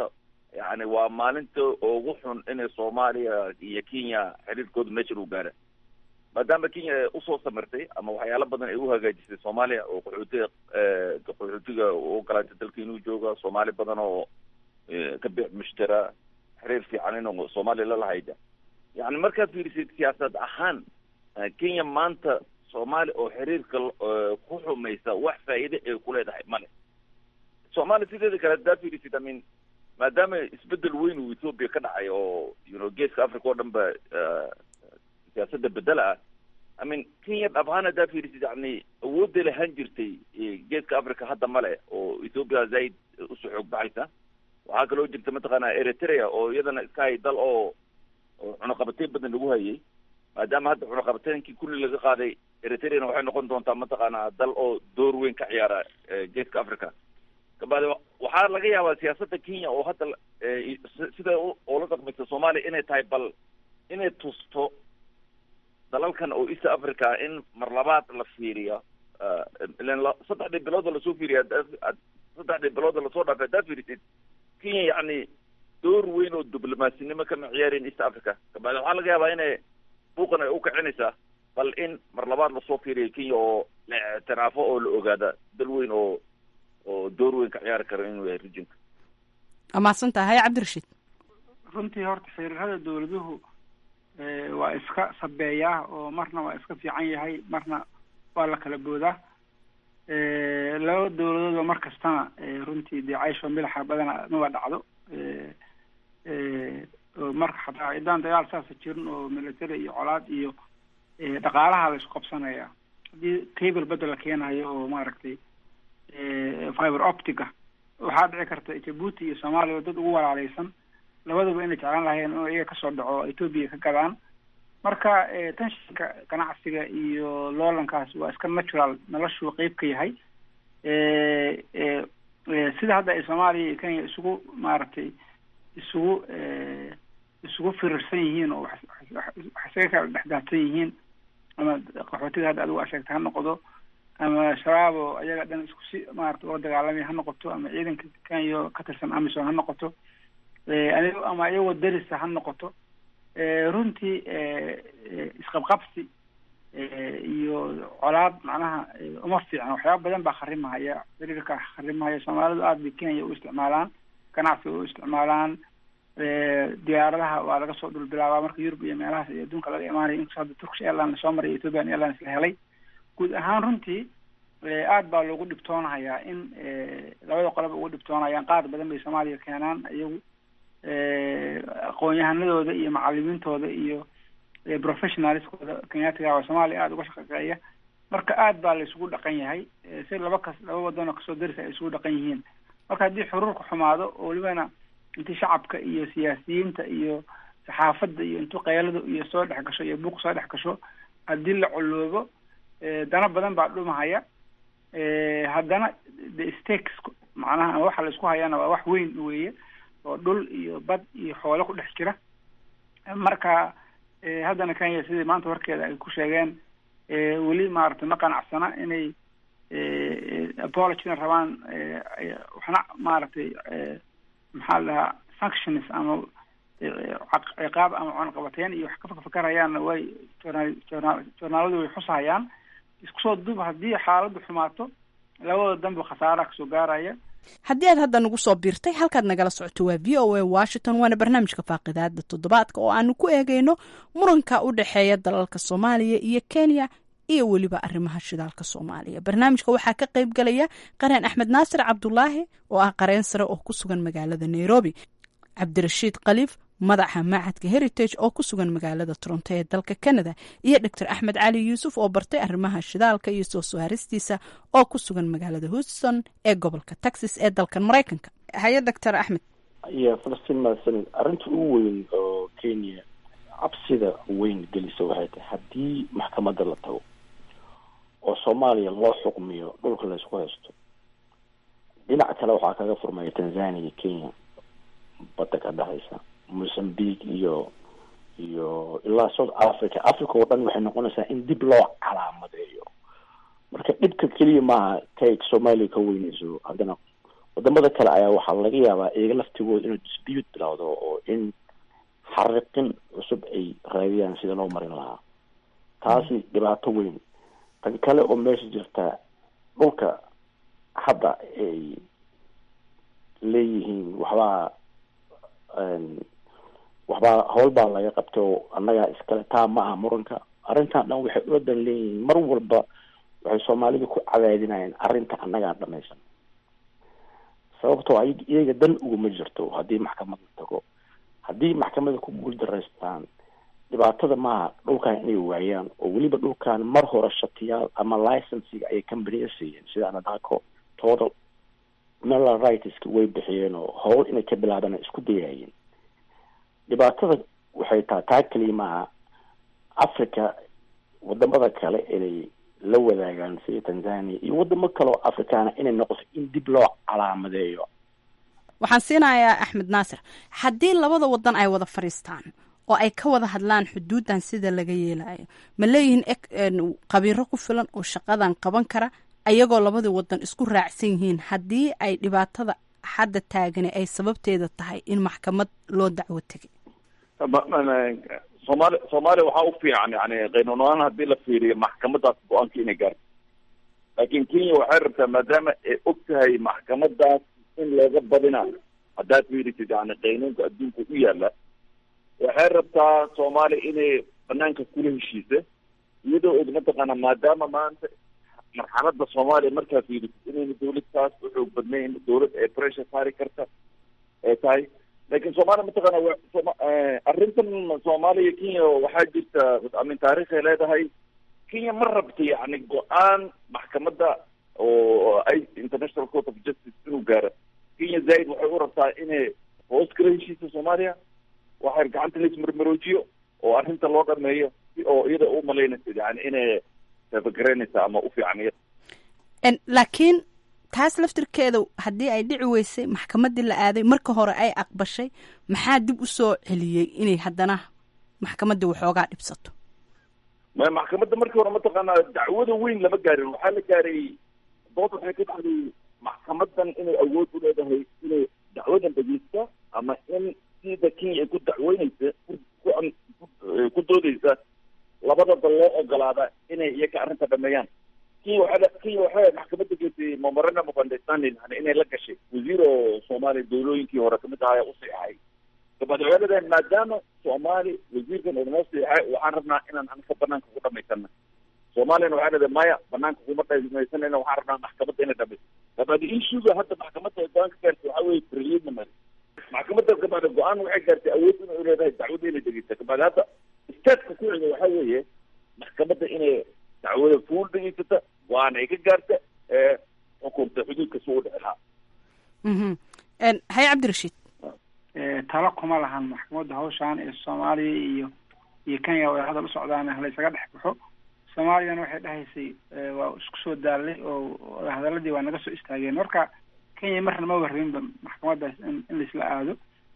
yani waa maalinta ugu xun inay soomaaliya iyo kenya xiriirkooda meeshan u gaara maadaama kenya usoo samirtay ama waxyaalo badan ay u hagaajisay soomaaliya oo qaxootiga qaxootiga u ogolaatay dalka inuu jooga soomaali badan oo ka bix mushtara xiriir fiican inuu soomaaliya lalahayda yani markaad fiirisid siyaasad ahaan kenya maanta soomaaliya oo xiriirka ku xumaysa wax faa'iide ay ku leedahay male soomaaliya sideeda kale haddaad fiirisid i mean maadaama isbedel weyn uu ethoopia ka dhacay oo you know geeska africa oo dhan ba siyaasadda bedela ah i mean kenya dhab ahaan haddaad fiirisid yani awoodday lahaan jirtay geeska africa hadda male oo ethoopia zaid usoo xoog baxaysa waxaa kaloo jirta mataqaana eritrea oo iyadana iska hay dal oo oo cunaqabateyn badan lagu hayay maadaama hadda cunaqabateynkii kulli laga qaaday eritreana waxay noqon doontaa mataqaana dal oo door weyn ka ciyaara geeska africa kabacdi waxaa laga yaabaa siyaasadda kenya oo hadda sida oola dhaqmaysa soomaaliya inay tahay bal inay tusto dalalkan oo east africa in mar labaad la fiiriyo ilan saddexdii bilooda lasoo fiiriya saddexdii bilooda lasoo dhaafay haddaad fiirisid kenya yacni door weyn oo diblomasinimo kama ciyaareen east africa kabacdi waxaa laga yaabaa inay buuqan ay u kicinaysaa bal in mar labaad lasoo fiiriyo kenya oo la ictiraafo oo la ogaada dal weyn oo oo door weyn ka ciyaari karo inuu yahay rijinka amaasan tahay cabdirashiid runtii horta xiriirada dawladuhu waa iska sabeeyaa oo marna waa iska fiican yahay marna waa la kala boodaa laba dawladoodba mar kastana runtii dee caysho milaxa badana maba dhacdo oo marka xataa ciddaan dagaal saasa jirin oo military iyo colaad iyo dhaqaalaha la isku qabsanaya haddii cable badda la keenayo oo maaragtay fiber optica waxaa dhici karta jabuuti iyo soomaaliya oo dad ugu walaaleysan labaduba inay jeclaan lahayeen inuu iyaga kasoo dhaco ethoopia ka gadaan marka tanshinka ganacsiga iyo loolankaas waa iska natural noloshuu qeyb ka yahay sida hadda ay soomaaliya iyo kenya isugu maaragtay isugu isugu firirsan yihiin oo wax isaga kala dhexdaadsan yihiin ama qaxootiga hadda adigu asheegta ha noqdo ama shabaab oo ayaga dhan isku si maarata ula dagaalamaya ha noqoto ama ciidanka kenya ka tirsan amison ha noqoto ama iyagoo darisa ha noqoto runtii isqabqabsi iyo colaad macnaha uma fiicna waxyaaba badan baa kharimahaya xiriirka kharimahaya soomaalidu aada bay kenya u isticmaalaan ganacsiga u isticmaalaan diyaaradaha waa laga soo dhulbilaabaa marka yurub iyo meelahaas iyo adduunka laga imaanayo inkastoo hadda turkish airline lasoo maray ethiopian airlines la helay guud ahaan runtii aada baa loogu dhibtoonahayaa in labada qoloba ugu dhibtoonayaan qaar badan bay soomaaliya keenaan iyagu aqoon-yahanadooda iyo macalimiintooda iyo professionalskooda kenyaatiga waa soomaaliya aada uga shaqeeya marka aada baa la isugu dhaqan yahay si laba kas laba wadanoo kasoo darisa ay isugu dhaqan yihiin marka haddii xuruurka xumaado oo welibana intii shacabka iyo siyaasiyiinta iyo saxaafadda iyo intuu qaylada iyo soo dhex gasho iyo buuq soo dhex gasho haddii la coloobo dana badan baa dhumahaya haddana the stakes macnaha waxa la isku hayana waa wax weyn weeye oo dhul iyo bad iyo xoolo ku dhex jira marka haddana kenya sidii maanta warkeeda ay ku sheegeen weli maaragtay ma qanacsana inay apologina rabaan waxna maaragtay maxaa la dhahaa sanctions ama ciqaab ama cunaqabateyn iyo wax ka fakfakarayaanna way joornaaladu way xusahayaan isku soo duub haddii xaaladdu xumaato labada danba khasaaraha kasoo gaaraya haddii aad hadda nagu soo biirtay halkaad nagala socoto waa v o a washington waana barnaamijka faaqidaada toddobaadka oo aanu ku eegeyno muranka u dhexeeya dalalka soomaaliya iyo kenya iyo weliba arrimaha shidaalka soomaaliya barnaamijka waxaa ka qayb galaya qareen axmed naasir cabdulaahi oo ah qareen sare oo ku sugan magaalada nairobi cabdirashiid khaliif madaxa macadka heritage oo ku sugan magaalada toronto ee dalka canada iyo doctor axmed cali yuusuf oo bartay arrimaha shidaalka iyo soo saaristiisa oo ku sugan magaalada houston ee gobolka texas ee dalkan maraykanka haye doctor axmed iyo falastiin mahadsanid arrinta ugu weyn oo kenya cabsida weyn gelisa waxay tahay haddii maxkamadda la tago oo soomaaliya loo xukmiyo dhulka laysku haysto dhinac kale waxaa kaga furmaya tanzania iyo kenya badda ka dhexaysa mozambique iyo iyo ilaa south africa africa oo dhan waxay noqonaysaa in dib loo calaamadeeyo marka dhibka keliya maaha kay soomaaliya ka weynayso haddana wadamada kale ayaa waxaa laga yaabaa iyaga laftigooda inuu dispute bilowdo oo in xariqin cusub ay raadiyaan sida loo marin lahaa taasi dhibaato weyn tan kale oo meesha jirta dhulka hadda ay leeyihiin waxbaa waxbaa howl baa laga qabtay oo annagaa iskale taa ma aha muranka arrintan dhan waxay ula dan leeyihiin mar walba waxay soomaalida ku cadaadinayaan arrinta annagaa dhamaysan sababtoo ay iyaga dan uguma jirto haddii maxkamad la tago haddii maxkamada ku guuldaraystaan dhibaatada maaha dhulkan inay waayaan oo weliba dhulkan mar hore shatiyaal ama licensiga ayay companiya siiyeen sida anadaco total mineral rightska way bixiyeen oo howl inay ka bilaabaan isku dayaayeen dhibaatada waxay tahay taa keliya maaha africa wadamada kale inay la wadaagaan sida tanzania iyo wadamo kale oo afrikaana inay noqoto in dib loo calaamadeeyo waxaan siinayaa axmed naasir haddii labada wadan ay wada fadhiistaan oo ay ka wada hadlaan xuduuddan sida laga yeelayo ma leeyihiin qabiiro ku filan oo shaqadan qaban kara ayagoo labadii wadan isku raacsan yihiin haddii ay dhibaatada hadda taagani ay sababteeda tahay in maxkamad loo dacwo tegay soomaali soomaaliya waxaa u fiican yani qaynuunaan haddii la fiiriyo maxkamadaas go-aanka inay gaarto laakiin kenya waxay rabtaa maadaama ay og tahay maxkamadaas in looga badinayo haddaad fiirisid yani qaynuunka adduunka u yaala waxay rabtaa soomaaliya inay banaanka kula heshiisa iyadoo og mataqaana maadaama maanta marxalada soomaaliya markaa fiirisid inayna dawlad taas u xoog badnayn dawlad ee pressure saari karta ee tahay laakiin soomaaliya mataqaana arrintan soomaaliya kenya waxaa jirta amin taariikhay leedahay kenya ma rabta yani go-aan maxkamadda oo i international court of justice inuu gaaro kenya zaaid waxay u rabtaa inay hoos kala heshiisa soomaaliya waxay gacanta laismarmaroojiyo oo arrinta loo dhameeyo si oo iyada u malaynaysa yani inay taabagareynaysa ama u fiican iyada laakiin taas laftirkeeda haddii ay dhici weysay maxkamaddii la aaday marka hore ay aqbashay maxaa dib u soo celiyey inay haddana maxkamaddii waxoogaa dhibsato ma maxkamadda markii hore mataqaanaa dacwada weyn lama gaarin waxaa la gaaray dood waxay ka dhacday maxkamadan inay awood u leedahay inay dacwadan dhegeysta ama in sida kenya ay ku dacweyneysa ku doodeysa labada dal loo ogolaada inay iyaga arrinta dhameeyaan kenya waxaa kenya waxay maxkamadda geysay memorandum of understanding yani inay la gashay wasiir oo soomaaliya dawlooyinkii hore kamid ahaa u siixay dabaad waxay leedahay maadaama soomaali wasiirkan uu noo siixay waxaan rabnaa inaan anka banaanka ku dhamaysana soomaaliyana waxay leedahay maya banaanka kuma dhamaysanayna waxaan rabnaa maxkamadda inay dhamayso dabaad issuga hadda maxkamadda go-aan ka gaartay waxaa weeye preliminary maxkamadda kabaad go-aan waxay gaartay awood inay u leedahay dacwada inay dhegeysa kabaad hadda statka ku xiga waxaa weeye maxkamadda inay dacwada fuul dhegeysata waana ay ka gaarta ee xukunta xuduudka si u dhici lahaa haye cabdirashiid talo kuma lahan maxkamadda hawshaan ee soomaaliya iyo iyo kenya way hadal u socdaan laysaga dhex baxo soomaaliyana waxay dhahaysay waa isku soo daalay oo hadaladii waa naga soo istaageen marka kenya marna ma warrinba maxkamaddaas in in laisla aado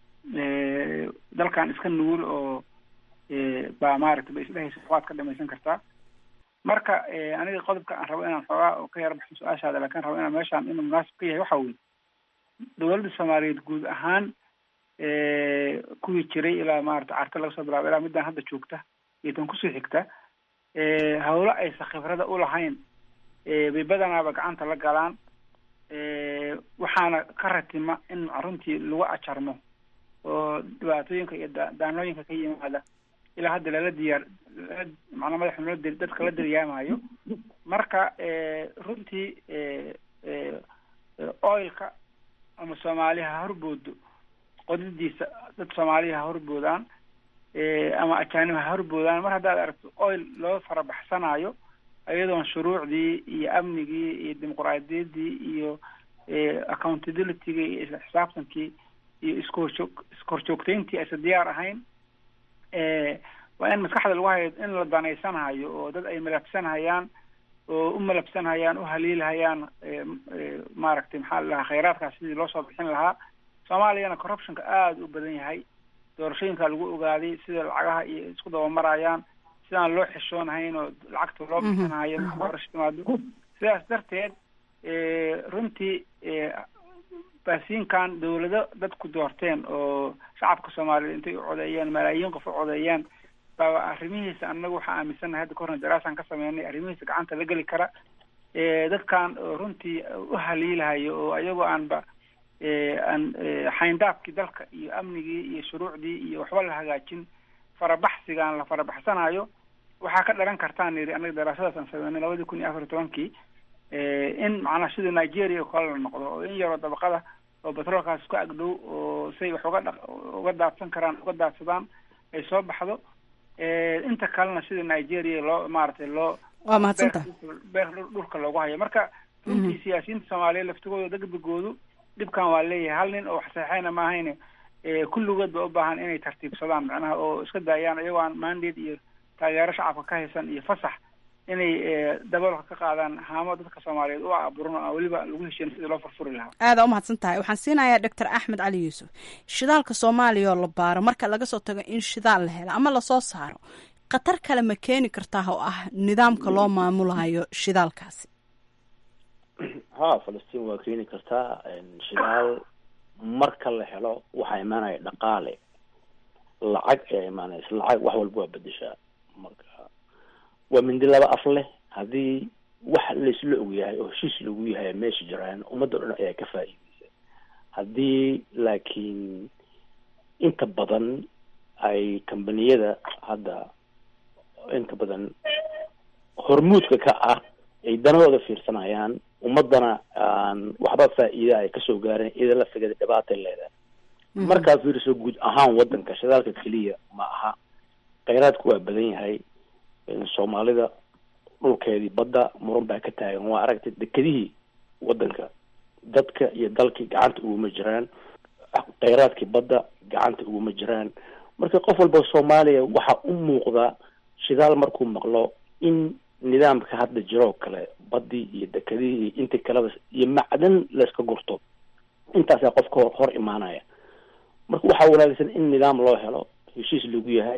dalkan iska nugul oo baa maaragtay ba isdhehaysa waad ka dhamaysan kartaa marka aniga qodobka aan rabo inaan xoogaa oo ka yara baxo su-aashaada laakiin rabo inaan meeshaan inuu munaasib ka yahay waxa weye dowladda soomaaliyeed guud ahaan kuwii jiray ilaa maarata carta laga soo bilaabo ilaa midaan hadda joogta iyo tan kusoo xigta hawlo aysa khibrada u lahayn bay badanaaba gacanta la galaan waxaana ka ratima in runtii lagu ajarmo oo dhibaatooyinka iyo daanooyinka ka yimaada ilaa hadda lala diyaar macnaa madaxa loo dir dadka la diryaamayo marka runtii oilka ama soomaaliya ha horboodo qodadiisa dad soomaaliya ha horboodaan ama ajaanib ha horboodaan mar haddaad aragto oil loo farabaxsanayo iyadoon shuruucdii iyo amnigii iyo dimuqraadiyaddii iyo accountabilityga iyo isla xisaabtankii iyo iskoorjoog iskoorjoogtayntii aysa diyaar ahayn waa in maskaxda lagu hayo in la danaysanhayo oo dad ay malabsanhayaan oo u malabsanhayaan u haliilhayaan maaragtay maxaa la dhahaa khayraadkaas sidii loo soo bixin lahaa soomaaliyana corruptionka aada u badan yahay doorashooyinkaa lagu ogaaday sida lacagaha iyo isku dabamarayaan sidaan loo xishoonahayn oo lacagta loo bixinhayo marka doorasho timaado sidaas darteed runtii baasiinkan dawlado dadku doorteen oo shacabka soomaaliyeed intay u codeeyeen malaayiin qof u codeeyeen baa arrimihiisa anagu waxaa aaminsannahay hadda kahorna daraasaan ka sameynay arrimihiisa gacanta la geli kara dadkan runtii u haliilahayo oo ayagoo aanba aan xayndaabkii dalka iyo amnigii iyo shuruucdii iyo waxba la hagaajin farabaxsigaan la farabaxsanayo waxaa ka dhalan kartaan yidhi anaga daraasadaas aan sameynay labadii kun iyo afar iyo tobankii in macnaa sida nigeria oo kale la noqdo oo in yaroo dabaqada oo batroolkaas ku agdhow oo say wax uga dha uga daadsan karaan uga daadsadaan ay soo baxdo inta kalena sida nigeria loo maaragtay loo waa mahadsantaha beer dhulka loogu hayo marka runtii siyaasiyiinta soomaaliyeed laftigooda degdegoodu dhibkan waa leeyahay hal nin oo wax saxeyna ma ahayne kulligood ba u baahan inay tartiibsadaan macnaha oo iska daayaan iyagoo aan mandate iyo taageero shacabka ka haysan iyo fasax inay daboolka ka qaadaan haamo dadka soomaaliyeed u aburan oo weliba lagu heshiin sidii loo furfuri lahaa aada u mahadsan tahay waxaan siinayaa doctor axmed cali yuusuf shidaalka soomaaliya oo la baaro marka laga soo tago in shidaal la helo ama lasoo saaro khatar kale ma keeni kartaa oo ah nidaamka loo maamulayo shidaalkaasi ha falastiin waa keeni kartaa shidaal marka la helo waxaa imaanaya dhaqaale lacag ayaa imaanaysa lacag wax walba waa bedeshaa marka waa mindi laba af leh haddii wax laysla ogyahay oo heshiis lagu yahay meesha jiraan ummadda dhan ayaa ka faa'iideysa haddii laakiin inta badan ay kambaniyada hadda inta badan hormuudka ka ah ay danahooda fiirsanayaan ummadana aan waxba faa'iida ay kasoo gaarin ida la figada dhibaatay leedahay markaa fiiriso guud ahaan wadanka shidaalka keliya ma aha kheyraadku waa badan yahay soomaalida dhulkeedii badda muran baa ka taagan waa aragtay dekedihii wadanka dadka iyo dalkii gacanta uguma jiraan kheyraadkii badda gacanta uguma jiraan marka qof walba soomaaliya waxaa u muuqda shidaal markuu maqlo in nidaamka hadda jiroo kale baddii iyo dekedihii iyo intii kaleba iyo macdan layska gurto intaasaa qofka hor hor imaanaya marka waxaa wanaagsan in nidaam loo helo heshiis lagu yahay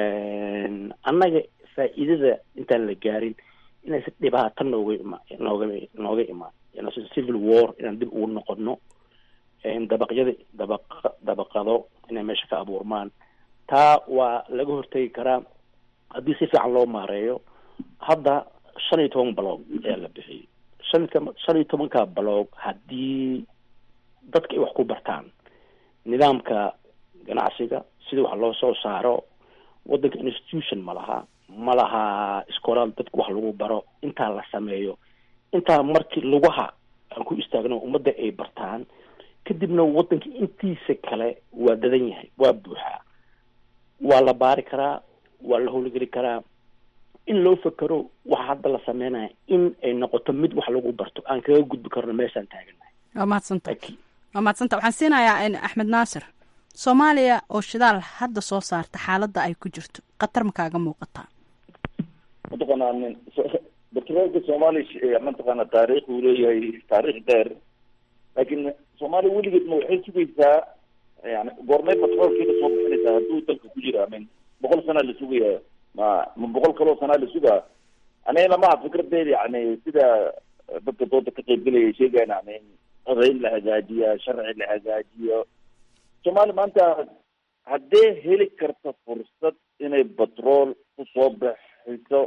annaga faa'iidada intaan la gaarin inaysan dhibaato nooga ima nooga nooga imaan inaysan civil war inaan dib ugu noqono dabaqyada dabaq dabaqado inay meesha ka abuurmaan taa waa laga hortegi karaa haddii si fiican loo maareeyo hadda shan iyo toban baloog ayaa la bixiyay shan shan iyo tobanka baloog haddii dadka ay wax ku bartaan nidaamka ganacsiga sida wax loo soo saaro wadanka institution ma laha ma laha iskoolaal dadka wax lagu baro intaa la sameeyo intaa markii lugaha aan ku istaagno ummadda ay bartaan kadibna wadanka intiisa kale waa dadan yahay waa buuxaa waa la baari karaa waa la howlgeli karaa in loo fekero waxa hadda la sameynaya in ay noqoto mid wax lagu barto aan kaga gudbi karno meeshaan taaganahay waa mahadsanta waa mahadsanta waxaan siinayaa axmed naasir soomaaliya oo shidaal hadda soo saarta xaaladda ay ku jirto khatar ma kaaga muuqataa mataqaanaa nin batroolka soomaaliya mataqaana taariikh uu leeyahay taariikh dheer laakiin soomaaliya weligeed ma waxay sugaysaa yani goormay batroolkiina soo bixinaysaa hadduu dalka ku jira min boqol sanaa la sugaya ma ma boqol kaloo sanaa la sugaa aniga lamaha fikradeeda yani sida dadka dooda ka qaybgelaya sheegayan yani codayn la hagaajiya sharci la hagaajiyo soomaaliya maanta haddee heli karta fursad inay batrool kusoo bixiso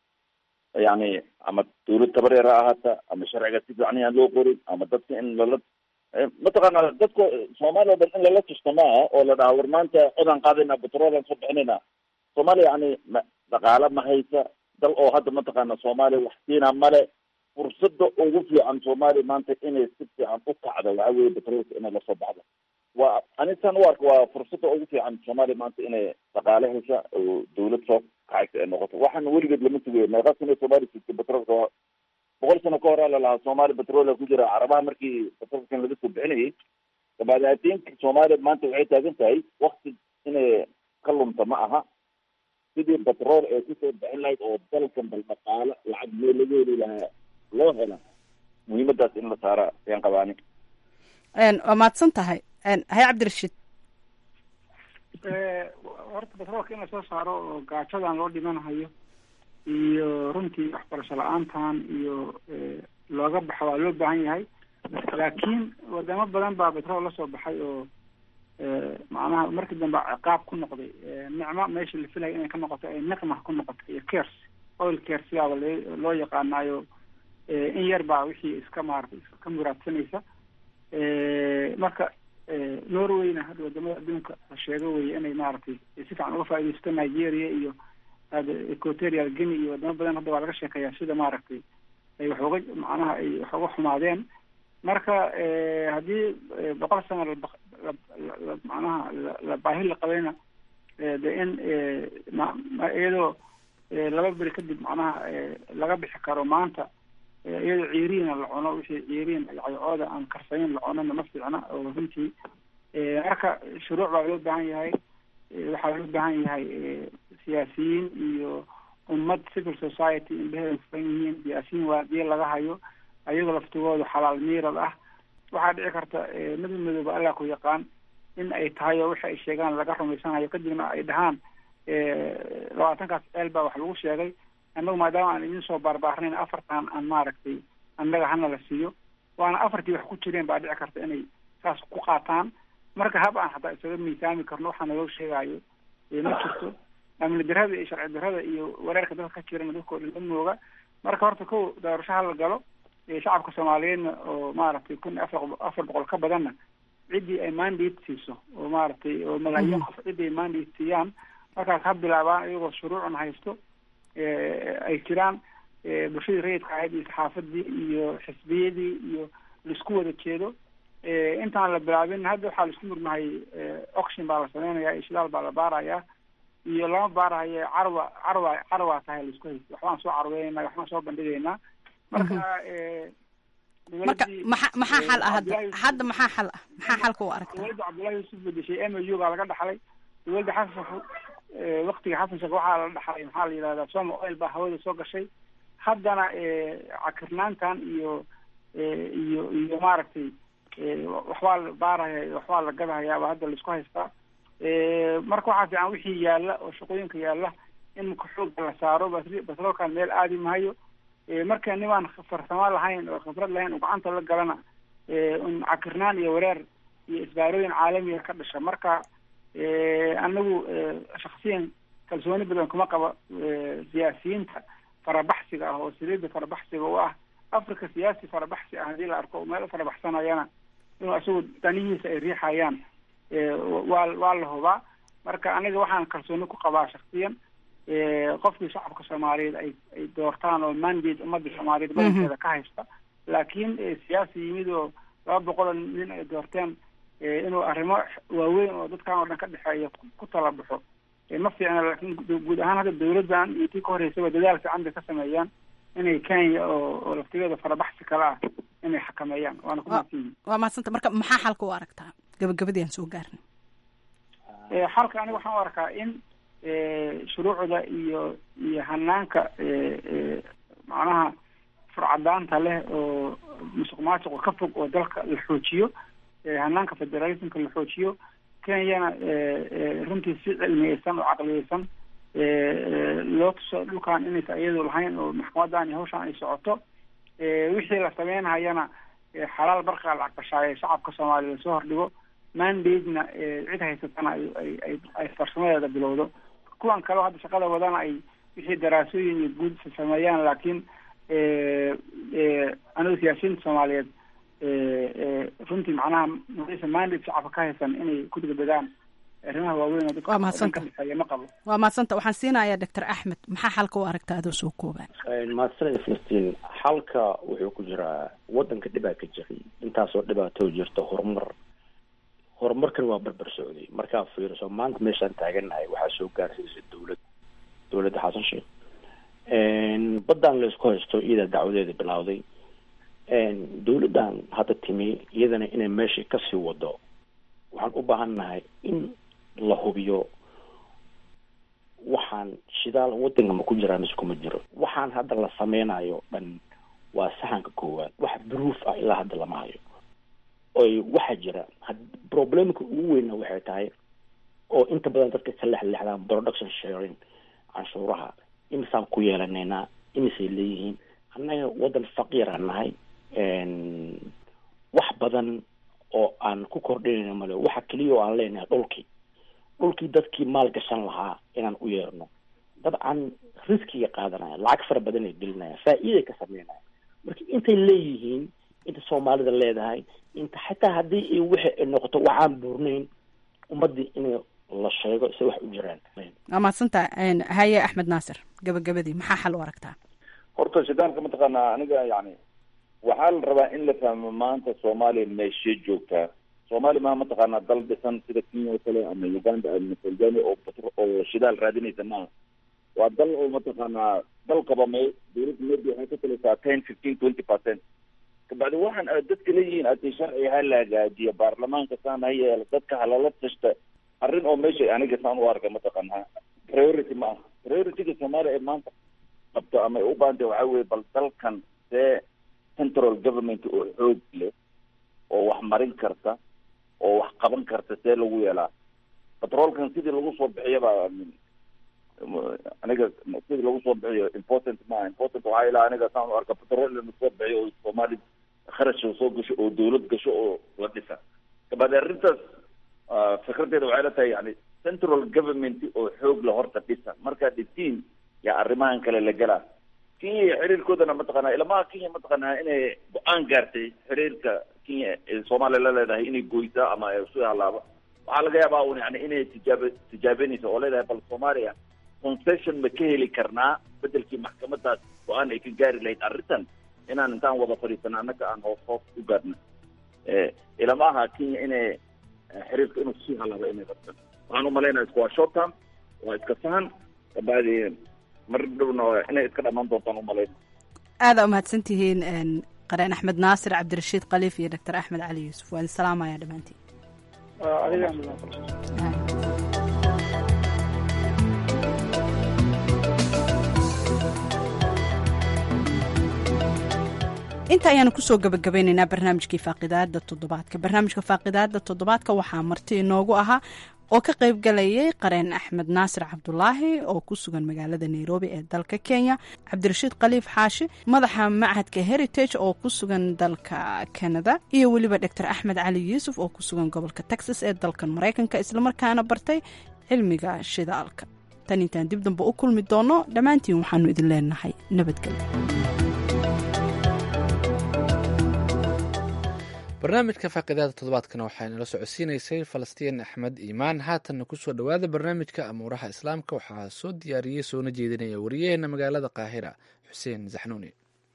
yani ama dawlad tabareer ha ahaata ama sharciga si fiican yaan loo qorin ama dadka in lala mataqaana dadka soomaaliya o dhan in lala tusto maaha oo la dhaha war maanta codaan qaadayna batroolaan soo bixinayna soomaaliya yani ma dhaqaale ma haysa dal oo hadda mataqaana soomaaliya wax siina male fursada ugu fiican soomaaliya maanta inay si fiican u kacdo waxa weye batroolka inay lasoo baxdo waa anitan u arka waa fursada ugu fiican soomaaliya maanta inay dhaqaale hesha oo dawlad soo kacaysa ay noqoto waxaana weligeed lama sugayo meeqa sano soomaaliya sugtay batroolka boqol sano ka horaa lalahaa soomaaliya batroola ku jira carabaha markii batroolkan laga soo bixinayay dabaadaatinka soomaaliya maanta waxay taagan tahay wakti inay ka lunta ma aha sidii batrool ee kusoo bixin lahayd oo dalkan bal dhaqaale lacag mee laga heli lahaa loo hela muhiimadaas in la saara ayaan qabaani waa mahadsan tahay hay cabdirashiid horta batroolka in lasoo saaro oo gaajadan loo dhimanahayo iyo runtii waxbarasho la-aantan iyo looga baxo waa loo baahan yahay laakiin wadamo badan baa betrol lasoo baxay oo macnaha markii dambe ciqaab ku noqday nicmo meesha la filaya inay ka noqoto ay niqma ku noqoto iyo kers oil kers yaaba l loo yaqaanaayo in yar baa wixii iska maarata iska muraadsanaysa marka norwayna hadda wadamada adduunka la sheego weye inay maaragtay si fiican uga faaidaysto nigeria iyo equatorial guinea iyo wadamo badan hadda waa laga sheekeeyaa sida maaragtay ay wax uga macnaha ay wax uga xumaadeen marka haddii boqol sano la macnaha la baahi la qabayna de in iyadoo laba beri kadib macnaha laga bixi karo maanta iyadoo ciiriina la cuno wixii ciiriin caycooda aan karsanin la cunona ma fiicna oo runtii marka shuruuc baa loo baahan yahay waxaa loo baahan yahay siyaasiyiin iyo ummad civil society indheheeda furan yihiin siyaasiyiin waadiye laga hayo ayagoo laftigooda xalaal miirad ah waxaa dhici karta mid midooba allah ku yaqaan in ay tahay oo waxa ay sheegaan laga rumaysanayo kadibna ay dhahaan labaatankaas ceel baa wax lagu sheegay annagu maadaama aan idin soo baarbaarnayn afartan aan maaragtay annaga hana la siiyo waana afartii wax ku jireen baa dhici karta inay saas ku qaataan marka hab aan hataa isaga miisaami karno waxaa naloo sheegaayo ma jirto amni darada iyo sharci darada iyo wareerka dadka ka jirana dadkao dhan amooga marka horta kow doorasho hala galo shacabka soomaaliyeedna oo maaragtay kun afar afar boqol ka badanna ciddii ay mandate siiso oo maaragtay oo malaayiin qof ciddii ay mandate siiyaan markaas ha bilaabaan iyagoo shuruucun haysto ay jiraan bulshadii rayidka ahayd iyo saxaafadii iyo xisbiyadii iyo laisku wada jeedo intaan la bilaabin hadda waxaa laisku murmahay oction baa la sameynaya ishdaal baa la baarayaa iyo lama baarahayo carwa carwa carwa tahay laisku haysto waxbaan soo carweynayna waxbaan soo bandhigaynaa marka marka maxa maxaa xal ah hadda hadda maxaa xal ah maxaa xalka u aragta dowladda cabdullahi yuusuf bedeshay m u baa laga dhaxlay dowladda xasan waktiga xasan sheekh waxaa la dhaxlay maxaa la yidhahdaa soma oil baa hawada soo gashay haddana cakirnaantan iyo iyo iyo maaragtay waxbaa la baaraya waxbaa la gadahayaaba hadda laisku haystaa marka waxaa fiican wixii yaalla oo shaqooyinka yaalla in maka xooga la saaro batroolkan meel aadi mahayo marka nimaan farsamo lahayn oo khibrad lahayn oo gacanta la galana un cakirnaan iyo wareer iyo isbaarooyin caalamiga ka dhasha marka anagu shaksiyan kalsooni badan kuma qabo siyaasiyiinta farabaxsiga ah oo saliida farabaxsiga u ah africa siyaasi farabaxsi ah haddii la arko meel u farabaxsanayana inuu isagu danihiisa ay riixayaan waa waa la hubaa marka aniga waxaan kalsooni ku qabaa shaksiyan qofkii shacabka soomaaliyeed ay ay doortaan oo mandate ummadda soomaaliyeed badankeeda ka haysta laakiin siyaasi yimid oo laba boqol oo nin ay doorteen inuu arrimo waaweyn oo dadkan oo dhan ka dhexeeya ku tala baxo ma fiicna laakiin guud ahaan hadda dawladdan iyo tii ka horeysaba dadaal fiican bay ka sameeyaan inay kenya oo oo laftigeeda farabaxsi kale ah inay xakameeyaan waana ku mahadsanyihin waa mahadsanta marka maxaa xalka u aragtaa gabagabadii aan soo gaarnay xalka aniga waxaan u arkaa in shuruucda iyo iyo hanaanka macnaha furcadaanta leh oo musuq maasuqa ka fog oo dalka la xoojiyo hanaanka federalismka la xoojiyo kenyana runtii si cilmiyeysan oo caqliyeysan loo tuso dhulkan inaysa iyadu lahayn oo maxkamadan iyo hawshan ay socoto wixii la sameynhayana xalaal barqa lacag bashaaye shacabka soomaaliya lasoo hordhigo mandate-na cid haysatana ay ay farsamadeeda bilowdo kuwan kaleo hadda shaqada wadana ay wixii daraasooyin iyo guud sameeyaan laakiin anigu siyaasiyiinta soomaaliyeed runtii macnaha maysa mandate shacabka ka haysan inay ku degdegaan arrimaha waaweyn oo dadka waa mahadsanta dhexeeya ma qabo waa mahadsanta waxaan siinayaa doctor axmed maxaa xalka u aragta adoo soo koobaan mahadsanida filistiin xalka wuxuu ku jiraa wadanka dhibaa ka jiray intaasoo dhibaato jirta horumar horumarkan waa barbar socday markaa fiiriso maanta meeshaan taagannahay waxaa soo gaarsiisay dawlad dawladda xasan sheekh baddan laysku haysto iyada dacwadeeda bilowday dawladdan hadda timi iyadana inay meeshii kasii wado waxaan u baahannahay in la hubiyo waxaan shidaal wadanka ma ku jiraa mise kuma jiro waxaan hadda la sameynayo dhan waa saxanka koowaad wax proof ah ilaa hadda lama hayo oy waxaa jira problemka ugu weynna waxay tahay oo inta badan dadka ka lexlexdaan production sharing canshuuraha imisaan ku yeelanaynaa imisay leeyihiin annaga wadan faqiira nahay wax badan oo aan ku kordhinayna male waxa keliya oo aan leenahay dhulkii dhulkii dadkii maal gashan lahaa inaan u yeerno dabcan riskiga qaadanaya lacag fara badan ay gelinaya faa-iiday ka sameynaya marka intay leeyihiin inta soomaalida leedahay inta xataa haddii i wixi ay noqoto waxaan buurnayn ummadii in la sheego se wax u jiraan waa mahadsantaa haye axmed naasir gabagabadii maxaa xal u aragtaa horta shaydaanka mataqaanaa aniga yani waxaa la rabaa in la fahmo maanta soomaaliya meeshee joogtaa soomaaliya maa mataqaanaa dal dhisan sida kenya oo kale ama uganda ama tanzania oo batr oo shidaal raadinaysa maaha waa dal oo mataqaanaa dalkaba may dawladda maybe waxay ka talisaa ten fifteen twenty percent kabacdi waxaan aad dadka leeyihiin ati sharci ha la hagaajiya baarlamaanka saan ha yeelo dadka halala tashta arrin oo meesha aniga saan u arka mataqaanaa priority ma aha priorityga soomaaliya ee maanta qabto ama ay u baahantay waxaa weye bal dalkan see central government oo xoog leh oo wax marin karta oo wax qaban karta see lagu yeelaa batroolkan sidii lagu soo bixiyaba aniga sidii lagu soo bixiyo important maaha important waxaa ilaa aniga saan u arka batrool in lasoo bixiyo oo soomaali kharash soo gasho oo dawlad gasho oo la dhisa kabacdi arrintaas fikradeeda waxay la tahay yani central government oo xoog la horta dhisa markaa dhitiin yaa arrimahan kale la gelaa kenya iyo xiriirkoodana mataqaanaa ilamaha kenya mataqaanaa inay go-aan gaartay xiriirka kenya ee soomaaliya la leedahay inay goysaa ama isu halaabo waxaa laga yaabaa un yani inay tijaab tijaabenayso oo leedahay bal soomaaliya concession ma ka heli karnaa bedelkii maxkamadaas go-aan ay ka gaari lahayd arrintan inaan intaan wada fadhiisana annaga aan hoos hoos u gaarna ilama aha kenya inay xiriirka inuu sii halaabo inay rabtan waxaan umalaynaya isku waa short term waa iska fahan kabacdi mar dhowna inay iska dhamaan doontaan umalayna aada umahadsan tihiin qareen axmed naasir cabdirashiid khaliif iyo doctor axmed cali yuusuf waan salaamaya dhammaantiin inta ayaanu kusoo gabagabeyneynaa barnaamijkii faaqidaada toddobaadka barnaamijka faaqidaada toddobaadka waxaa marti inoogu ahaa oo ka qayb galayay qareen axmed naasir cabdulaahi oo ku sugan magaalada nairobi ee dalka kenya cabdirashiid khaliif xaashi madaxa machadka heritage oo ku sugan dalka canada iyo weliba doctor axmed cali yuusuf oo ku sugan gobolka texas ee dalkan maraykanka islamarkaana bartay cilmiga shidaalka tan intaan dib damba u kulmi doono dhammaantiin waxaanu idin leenahay nabadgelyo barnaamijka faaqidaada toddobaadkana waxaa inala socodsiinaysay falastiin axmed iimaan haatanna kusoo dhowaada barnaamijka amuuraha islaamka waxaa soo diyaariyey soona jeedinaya wariyaheena magaalada qaahira xuseen zaxnuuni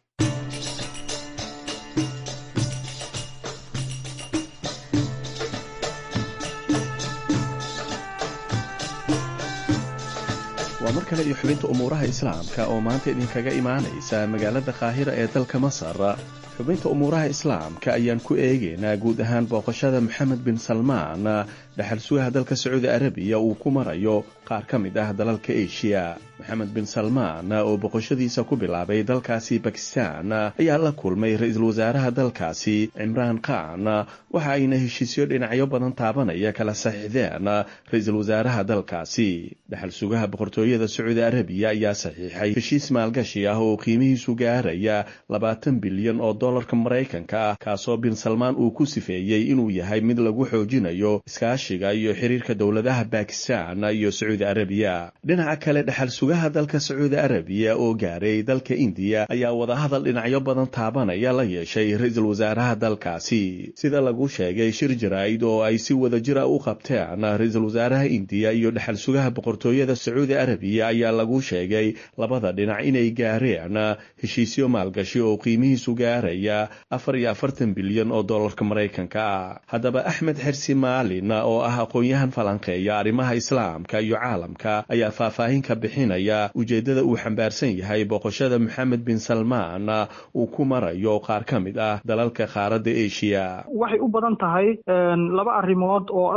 waa mar kale iyo xubinta umuuraha islaamka oo maanta idinkaga imaanaysa magaalada qaahira ee dalka masar xubinta umuuraha islaamka ayaan ku eegaynaa guud ahaan booqashada moxamed bin salmaan dhaxal sugaha dalka sacuudi arabiya uu ku marayo qaar ka mid ah dalalka eshiya moxamed bin salmaan oo boqoshadiisa ku bilaabay dalkaasi bakistan ayaa la kulmay ra-iisul wasaaraha dalkaasi cimraan khan waxa ayna heshiisyo dhinacyo badan taabanaya kala saxiixdeen ra-iisul wasaaraha dalkaasi dhaxal sugaha boqortooyada sacuudi arabiya ayaa saxiixay heshiis maalgashi ah oo qiimihiisu gaaraya labaatan bilyan oo dolarka maraykanka ah kaasoo bin salmaan uu ku sifeeyey inuu yahay mid lagu xoojinayo iskaashiga iyo xiriirka dowladaha bakistan iyo sacuudi arabiya dhinaca kale dhaxal sugaha dalka sacuudi arabiya oo gaaray dalka indiya ayaa wadahadal dhinacyo badan taabanaya la yeeshay ra-iisul wasaaraha dalkaasi sida lagu sheegay shir jaraa'id oo ay si wadajira u qabteen ra-iisul wasaaraha indiya iyo dhaxal sugaha boqortooyada sacuudi arabiya ayaa lagu sheegay labada dhinac inay gaareen heshiisyo maalgashi oo qiimihiisu gaaraya afar iyo afartan bilyan oo dolarka maraykanka ah haddaba axmed xersi maalin oo ah aqoon-yahan falanqeeya arrimaha islaamka iyo caalamka ayaa faahfaahin ka bixinaya ujeeddada uu xambaarsan yahay boqoshada moxamed bin salmaan uu ku marayo qaar ka mid ah dalalka qaaradda eshiya waxay u badan tahay laba arrimood oo ah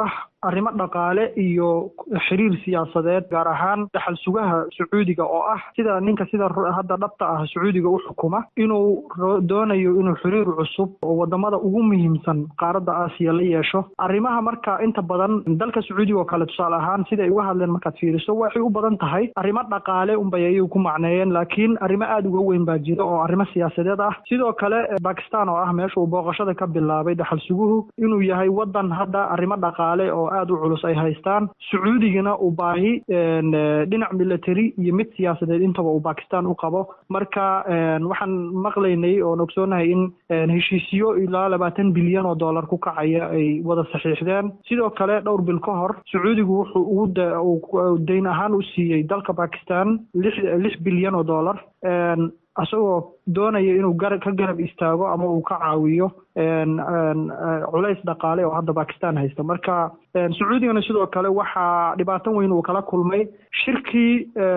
arrimo dhaqaale iyo xiriir siyaasadeed gaar ahaan dhaxal sugaha sacuudiga oo ah sida ninka sida hadda dhabta ah sacuudiga u xukuma inuu doonayo inuu xiriir cusub oo wadamada ugu muhiimsan qaaradda aasiya la yeesho arrimaha marka inta badan dalka sacuudiga oo kale tusaale ahaan siday uga hadleen markaad fiiriso waxay u badan tahay arrimo dhaqaale unbay ayay ku macneeyeen laakiin arrimo aada uga weyn baa jira oo arrimo siyaasadeed ah sidoo kale bakistan oo ah meesha uu booqashada ka bilaabay dhaxal suguhu inuu yahay wadan hadda arrimo dhaqaale oo aada u culus ay haystaan sacuudigana uu baahi dhinac military iyo mid siyaasadeed intaba uu bakistan u qabo marka waxaan maqlaynay oon ogsoonahay in heshiisyo ilaa labaatan bilyan oo dollar ku kacaya ay wada saxiixdeen sidoo kale dhowr bil ka hor sacuudigu wuxuu ugu dayn ahaan u siiyey dalka bakistan lix lix bilyan oo dollar isagoo doonaya inuu gar ka garab istaago ama uu ka caawiyo culays dhaqaale oo hadda bakistan haysta marka sacuudigana sidoo kale waxaa dhibaato weyn uu kala kulmay shirkii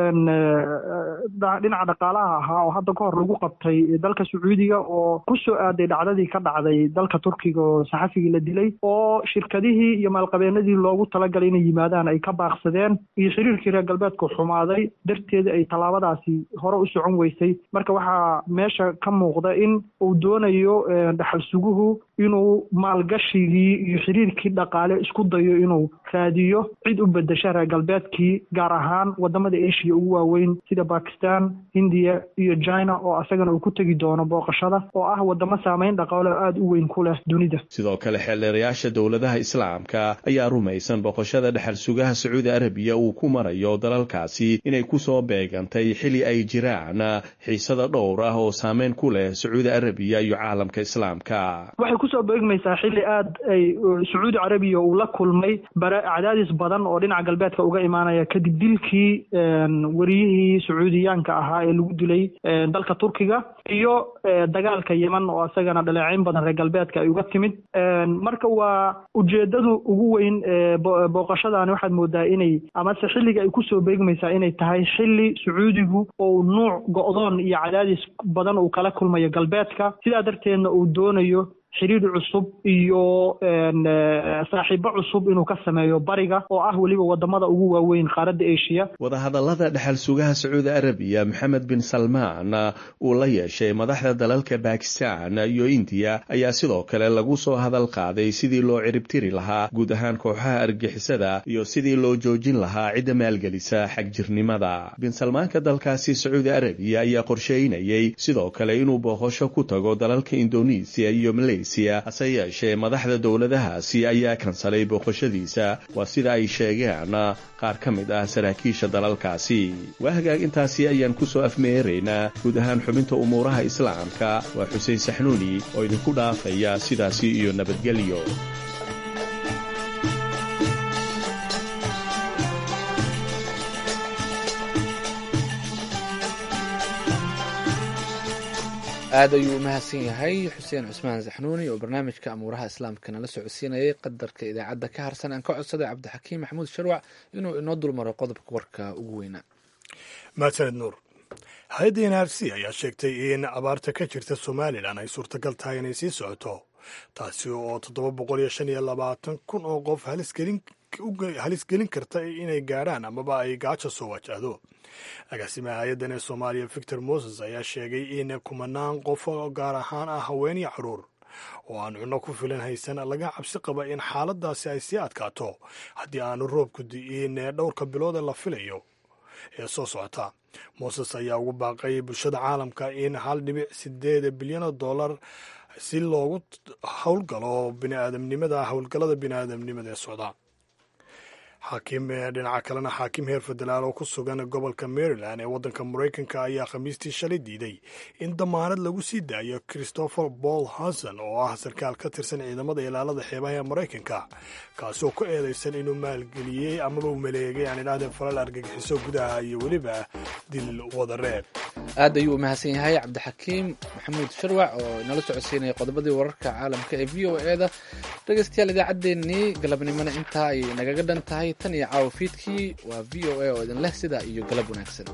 dhinaca dhaqaalaha ahaa oo hadda ka hor lagu qabtay dalka sacuudiga oo ku soo aaday dhacdadii ka dhacday dalka turkiga oo saxafigii la dilay oo shirkadihii iyo maalqabeenadii loogu talagalay inay yimaadaan ay ka baaqsadeen iyo xiriirkii reer galbeedku xumaaday darteeda ay tallaabadaasi hore u socon weysay marka waxaa meesha ka muuqda in uu doonayo dhaxal suguhu inuu maalgashigii iyo xiriirkii dhaqaale isku dayo inuu raadiyo cid u bedesha reer galbeedkii gaar ahaan wadamada asia ugu waaweyn sida bakistan hindiya iyo china oo asagana uu ku tegi doono booqashada oo ah wadamo saameyn dhaqaale oo aada u weyn ku leh dunida sidoo kale xeeldheerayaasha dowladaha islaamka ayaa rumaysan booqashada dhexal sugaha sacuudi arabiya uu ku marayo dalalkaasi inay kusoo beegantay xili ay jiraan xiisada dhowr ah oo saameyn ku leh sacuudi arabiya iyo caalamka islaamka waxay kusoo beegmaysaa xilli aad ay sacuudi carabiya uu la kulmay bara cadaadis badan oo dhinaca galbeedka uga imaanaya kadib dilkii wariyihii sacuudiyaanka ahaa ee lagu dilay dalka turkiga iyo dagaalka yeman oo isagana dhaleeceyn badan reer galbeedka ay uga timid marka waa ujeedadu ugu weyn booqashadaani waxaad moodaa inay amase xilliga ay kusoo beegmaysaa inay tahay xilli sacuudigu oo nuuc go-doon iyo cadaadis badan uu kala kulmayo galbeedka sidaa darteedna uu doonayo xiriir cusub iyo saaxiibo cusub inuu ka sameeyo bariga oo ah weliba wadamada ugu waaweyn qaaradda asia wadahadallada dhexal sugaha sacuudi arabiya maxamed bin salmaan uu la yeeshay madaxda dalalka bakistan iyo indiya ayaa sidoo kale lagu soo hadal qaaday sidii loo ciribtiri lahaa guud ahaan kooxaha argixisada iyo sidii loo joojin lahaa cidda maalgelisa xagjirnimada bin salmaanka dalkaasi sacuudi arabiya ayaa qorsheynayay sidoo kale inuu booqosho ku tago dalalka indonesiya iyo maleysiya hase yeeshee madaxda dowladahaasi ayaa kansalay booqashadiisa waa sida ay sheegeen qaar ka mid ah saraakiisha dalalkaasi waa hagaag intaasi ayaan ku soo afmeeraynaa guud ahaan xubinta umuuraha islaamka waa xuseen saxnuuni oo idinku dhaafaya sidaasi iyo nabadgelyo aad ayuu u mahadsan yahay xuseen cusmaan saxnuuni oo barnaamijka amuuraha islaamka nala socodsiinayay qadarka idaacadda ka harsan aan ka codsaday cabdixakiim maxamuud sharwac inuu inoo dulmaro qodobka warka ugu weynaa mahadsaned nuur hay-adda n r c ayaa sheegtay in abaarta ka jirta somalilan ay suurtagal tahay inay sii socoto taasi oo toddoba boqol iyo shan iyo labaatan kun oo qof halis gelin karta inay gaadhaan amaba ay gaajo soo wajahdo agaasimaha hay-addan ee soomaaliya victor moses ayaa sheegay in kumanaan qof oo gaar ahaan ah haween iyo caruur oo aan cunno ku filan haysan laga cabsi qaba in xaaladaasi ay sii adkaato haddii aanu roobku di'iin dhowrka bilood ee la filayo ee soo socota moses ayaa ugu baaqay bulshada caalamka in hal dhibic sideed bilyan oo dollar si loogu howlgalo biniaadamnimada howlgallada biniaadamnimada ee socda xaakim dhinaca kalena xaakim heer federaal oo ku sugan gobolka maryland ee waddanka maraykanka ayaa khamiistii shalay diiday in damaanad lagu sii daayo christopher paul hanson oo ah sarkaal ka tirsan ciidamada ilaalada xeebaha ee maraykanka kaasoo ku eedaysan inuu maalgeliyey amaba uu maleegay aan idhahdeen falal argagixiso gudaha iyo weliba dil wadareed aad ayuu u mahadsan yahay cabdixakiim maxamuud sharwac oo inala socodsiinaya qodobadii wararka caalamka ee v o e da dhegeystayaal idaacaddeenii galabnimona intaa ay nagaga dhan tahay tan iyo caawa fiidkii waa v o a oo idin leh sidaa iyo galab wanaagsan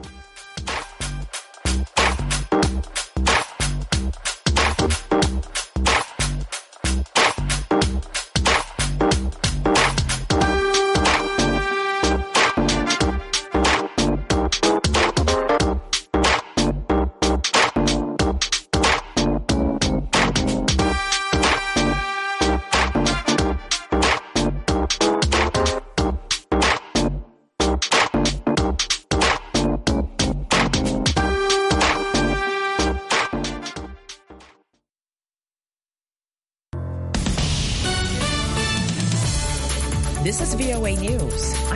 VOA News.